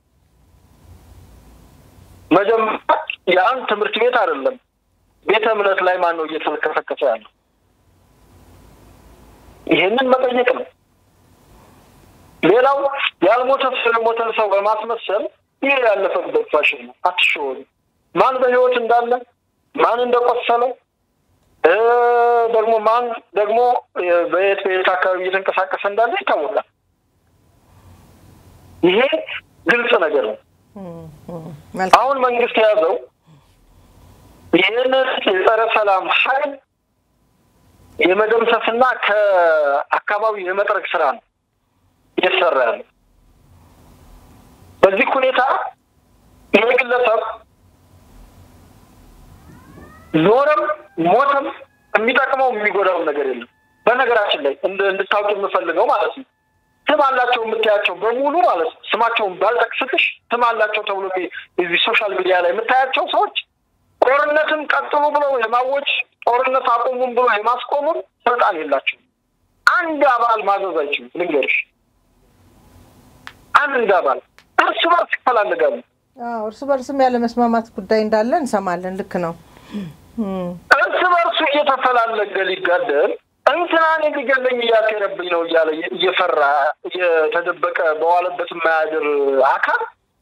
መጀመሪያ ያን ትምህርት ቤት አይደለም ቤተ እምነት ላይ ማን ነው እየተከሰከሰ ያለው? ይሄንን መጠየቅ ነው። ሌላው ያልሞተ የሞተን ሰው በማስመሰል ይህ ያለፈበት ፋሽን ነው። አትሸወዱ። ማን በህይወት እንዳለ ማን እንደቆሰለ ደግሞ ማን ደግሞ በየት በየት አካባቢ እየተንቀሳቀሰ እንዳለ ይታወቃል። ይሄ ግልጽ ነገር ነው። አሁን መንግስት የያዘው ይህንን የጸረ ሰላም ኃይል የመደምሰስና ከአካባቢው የመጥረግ ስራ ነው እየተሰራ ያለው። በዚህ ሁኔታ ይህ ግለሰብ ኖረም ሞተም የሚጠቅመው የሚጎዳው ነገር የለም። በነገራችን ላይ እንድታውቅ የምፈልገው ማለት ነው ስም አላቸው የምታያቸው በሙሉ ማለት ነው ስማቸውን ባልጠቅስልሽ ስም አላቸው ተብሎ እዚህ ሶሻል ሚዲያ ላይ የምታያቸው ሰዎች ጦርነትን ቀጥሉ ብለው የማወጅ ጦርነት አቁሙም ብሎ የማስቆሙም ስልጣን የላቸውም። አንድ አባል ማዘዝ አይችሉም። ልንገርሽ፣ አንድ አባል እርስ በርስ ይፈላልጋሉ። እርስ በርስም ያለ መስማማት ጉዳይ እንዳለ እንሰማለን። ልክ ነው። እርስ በርሱ እየተፈላለገ ሊጋደል እንትናን ሊገለኝ እያሴረብኝ ነው እያለ እየፈራ እየተደበቀ በዋለበት የማያድር አካል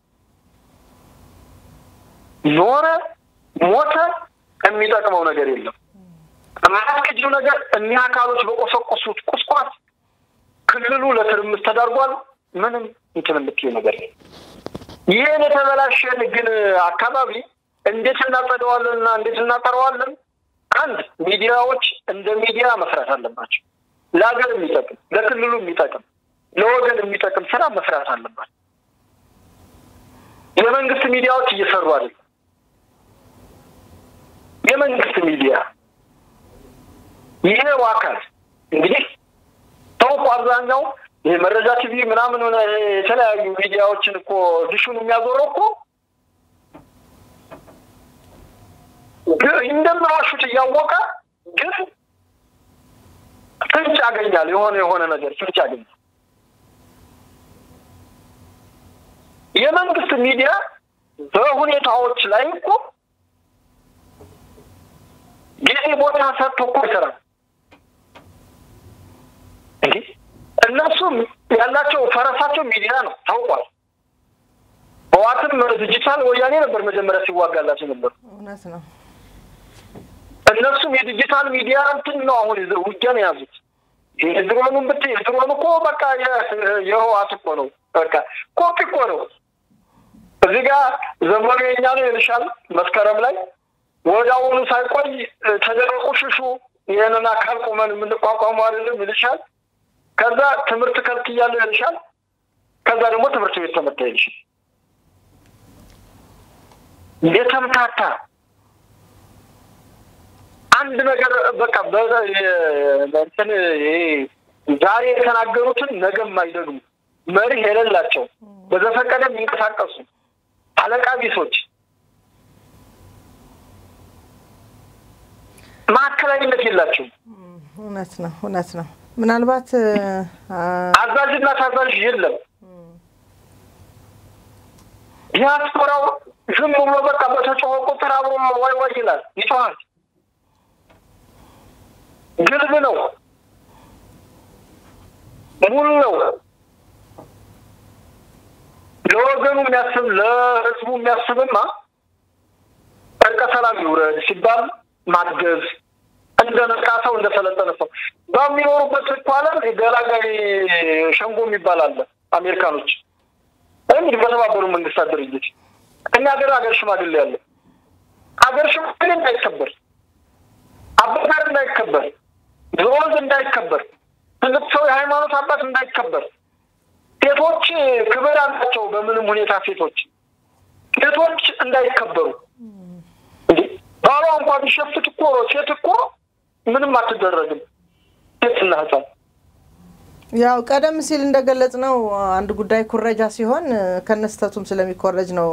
ኖረ ሞተ የሚጠቅመው ነገር የለም። የማያስቀጅው ነገር እኒህ አካሎች በቆሰቆሱት ቁስቋት ክልሉ ለትርምስ ተዳርጓል። ምንም እንትን የምትይው ነገር ይህን የተበላሸን ግን አካባቢ እንዴት እናጸደዋለን እና እንዴት እናጠረዋለን? አንድ ሚዲያዎች እንደ ሚዲያ መስራት አለባቸው። ለሀገር የሚጠቅም ለክልሉ የሚጠቅም ለወገን የሚጠቅም ስራ መስራት አለባቸው። የመንግስት ሚዲያዎች እየሰሩ አይደለም። የመንግስት ሚዲያ ይሄው አካል እንግዲህ ሰው እኮ አብዛኛው ይሄ መረጃ ቲቪ ምናምን የተለያዩ ሚዲያዎችን እኮ ድሹን የሚያዞረው እኮ እንደምዋሹት እያወቀ ግን ፍንጭ ያገኛል። የሆነ የሆነ ነገር ፍንጭ ያገኛል። የመንግስት ሚዲያ በሁኔታዎች ላይ እኮ ጊዜ ቦታ ሰጥቶ እኮ ይሰራል። እንዲህ እነሱም ያላቸው ፈረሳቸው ሚዲያ ነው ታውቋል። ህዋትም ዲጂታል ወያኔ ነበር መጀመሪያ ሲዋጋላቸው ነበር። እውነት ነው። እነሱም የዲጂታል ሚዲያ እንትን ነው አሁን ውጊያን የያዙት። የድሮኑን ብት የድሮኑ እኮ በቃ የህዋት እኮ ነው። በቃ ኮፒ እኮ ነው። እዚህ ጋር ዘመኑ የኛ ነው ይልሻል። መስከረም ላይ ወደ አሁኑ ሳይቆይ ተደረቁ ሽሹ ይህንን አካል ቁመን የምንቋቋሙ አይደለም ይልሻል። ከዛ ትምህርት ከልክያለሁ ይልሻል። ከዛ ደግሞ ትምህርት ቤት ተመታ ይልሻል። የተምታታ አንድ ነገር በቃ እንትን ዛሬ የተናገሩትን ነገም አይደግሙ መሪህ የሌላቸው በዘፈቀደ የሚንቀሳቀሱ አለቃ ቢሶች ማዕከላዊነት የላቸውም። እውነት ነው፣ እውነት ነው። ምናልባት አዛዥና ታዛዥ የለም። ዲያስፖራው ዝም ብሎ በቃ በተጮኸ ቁጥር አብሮ ዋይ ዋይ ይላል፣ ይጮሃል። ግልብ ነው፣ ሙሉ ነው። ለወገኑ የሚያስብ ለህዝቡ የሚያስብማ እርቀ ሰላም ይውረድ ሲባል ማገዝ እንደ ነቃ ሰው እንደ ሰለጠነ ሰው በሚኖሩበት እኮ ዓለም ገላጋይ ሸንጎ የሚባል አለ። አሜሪካኖች እንግዲህ በተባበሩ መንግስታት ድርጅት እኛ ሀገር ሀገር ሽማግሌ አለ። ሀገር ሽማግሌ እንዳይከበር፣ አባታር እንዳይከበር፣ ዘወልድ እንዳይከበር፣ ትልቅ ሰው የሃይማኖት አባት እንዳይከበር፣ ሴቶች ክብር አላቸው። በምንም ሁኔታ ሴቶች ሴቶች እንዳይከበሩ ባሏ እንኳ ቢሸፍት እኮ ሴት እኮ ምንም አትደረግም። ሴትና ህፃን ያው ቀደም ሲል እንደገለጽ ነው አንድ ጉዳይ ኩረጃ ሲሆን ከነስተቱም ስለሚኮረጅ ነው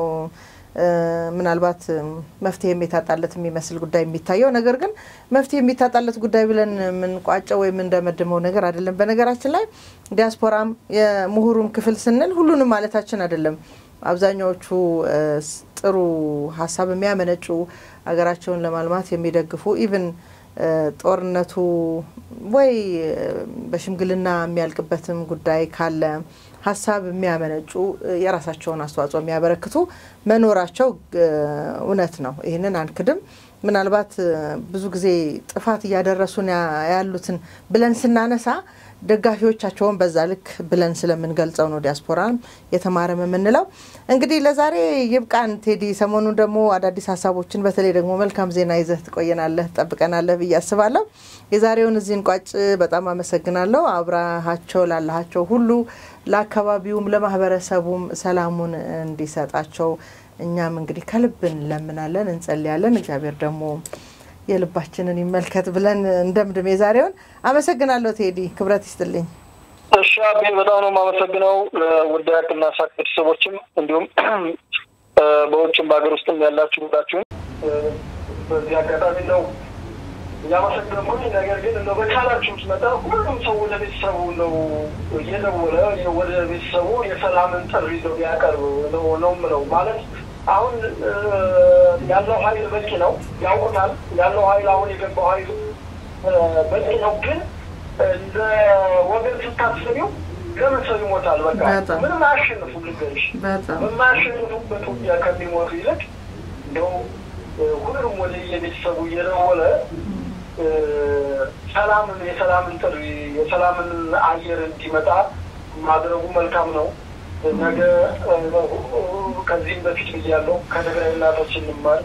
ምናልባት መፍትሄ የሚታጣለት የሚመስል ጉዳይ የሚታየው። ነገር ግን መፍትሄ የሚታጣለት ጉዳይ ብለን የምንቋጨው ወይም እንደመድመው ነገር አይደለም። በነገራችን ላይ ዲያስፖራም የምሁሩም ክፍል ስንል ሁሉንም ማለታችን አይደለም። አብዛኛዎቹ ጥሩ ሀሳብ የሚያመነጩ ሀገራቸውን ለማልማት የሚደግፉ ኢቭን ጦርነቱ ወይ በሽምግልና የሚያልቅበትም ጉዳይ ካለ ሀሳብ የሚያመነጩ የራሳቸውን አስተዋጽኦ የሚያበረክቱ መኖራቸው እውነት ነው። ይህንን አንክድም። ምናልባት ብዙ ጊዜ ጥፋት እያደረሱን ያሉትን ብለን ስናነሳ ደጋፊዎቻቸውን በዛ ልክ ብለን ስለምንገልጸው ነው ዲያስፖራን የተማረም የምንለው። እንግዲህ ለዛሬ ይብቃን ቴዲ። ሰሞኑን ደግሞ አዳዲስ ሀሳቦችን በተለይ ደግሞ መልካም ዜና ይዘህ ትቆየናለህ፣ ትጠብቀናለህ ብዬ አስባለሁ። የዛሬውን እዚህ እንቋጭ። በጣም አመሰግናለሁ። አብረሃቸው ላለሃቸው ሁሉ ለአካባቢውም ለማህበረሰቡም ሰላሙን እንዲሰጣቸው እኛም እንግዲህ ከልብ እንለምናለን፣ እንጸልያለን። እግዚአብሔር ደግሞ የልባችንን ይመልከት ብለን እንደምድም የዛሬውን አመሰግናለሁ። ቴዲ ክብረት ይስጥልኝ። እሺ አቤ በጣም ነው የማመሰግነው። ውድ ሀቅና ሳቅ ቤተሰቦችም እንዲሁም በውጭም በሀገር ውስጥም ያላችሁ ሁላችሁም በዚህ አጋጣሚ ነው እያመሰግነው። ነገር ግን እንደው በቻላችሁት መጠን ሁሉም ሰው ወደ ቤተሰቡ ነው እየደወለ ወደ ቤተሰቡ የሰላምን ጥሪ ነው ቢያቀርብ ነው ነው የምለው ማለት አሁን ያለው ኃይል በቂ ነው፣ ያውቁታል። ያለው ኃይል አሁን የገባው ኃይል በቂ ነው። ግን እንደ ወገን ስታስቢው ለምን ሰው ይሞታል? በቃ ምንም አያሸንፉ ልገሽ በማያሸንፉበት ውጊያ ከሚሞቱ ይልቅ እንደው ሁሉም ወደ የቤተሰቡ እየደወለ ሰላምን የሰላምን ጥሪ የሰላምን አየር እንዲመጣ ማድረጉ መልካም ነው። ነገ ከዚህም በፊት ብያለሁ፣ ከትግራይ እናቶች እንማር።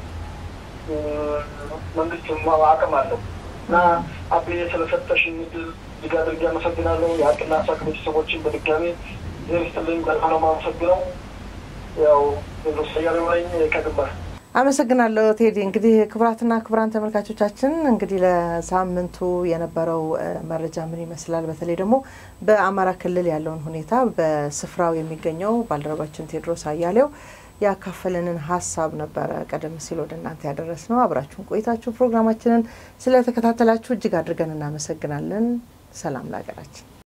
መንግስት አቅም አለው እና አቤ ስለሰጠሽኝ እድል እጅግ አድርጌ አመሰግናለሁ። የሀቅና ሳቅ ቤተሰቦችን በድጋሚ ዜርስትልኝ በጣም ነው የማመሰግነው። ያው ሰያሌው ነኝ ከግንባር አመሰግናለሁ ቴዲ። እንግዲህ ክቡራትና ክቡራን ተመልካቾቻችን እንግዲህ ለሳምንቱ የነበረው መረጃ ምን ይመስላል፣ በተለይ ደግሞ በአማራ ክልል ያለውን ሁኔታ በስፍራው የሚገኘው ባልደረባችን ቴዎድሮስ አያሌው ያካፈለንን ሀሳብ ነበረ ቀደም ሲል ወደ እናንተ ያደረስ ነው። አብራችሁን ቆይታችሁ ፕሮግራማችንን ስለተከታተላችሁ እጅግ አድርገን እናመሰግናለን። ሰላም ለሀገራችን።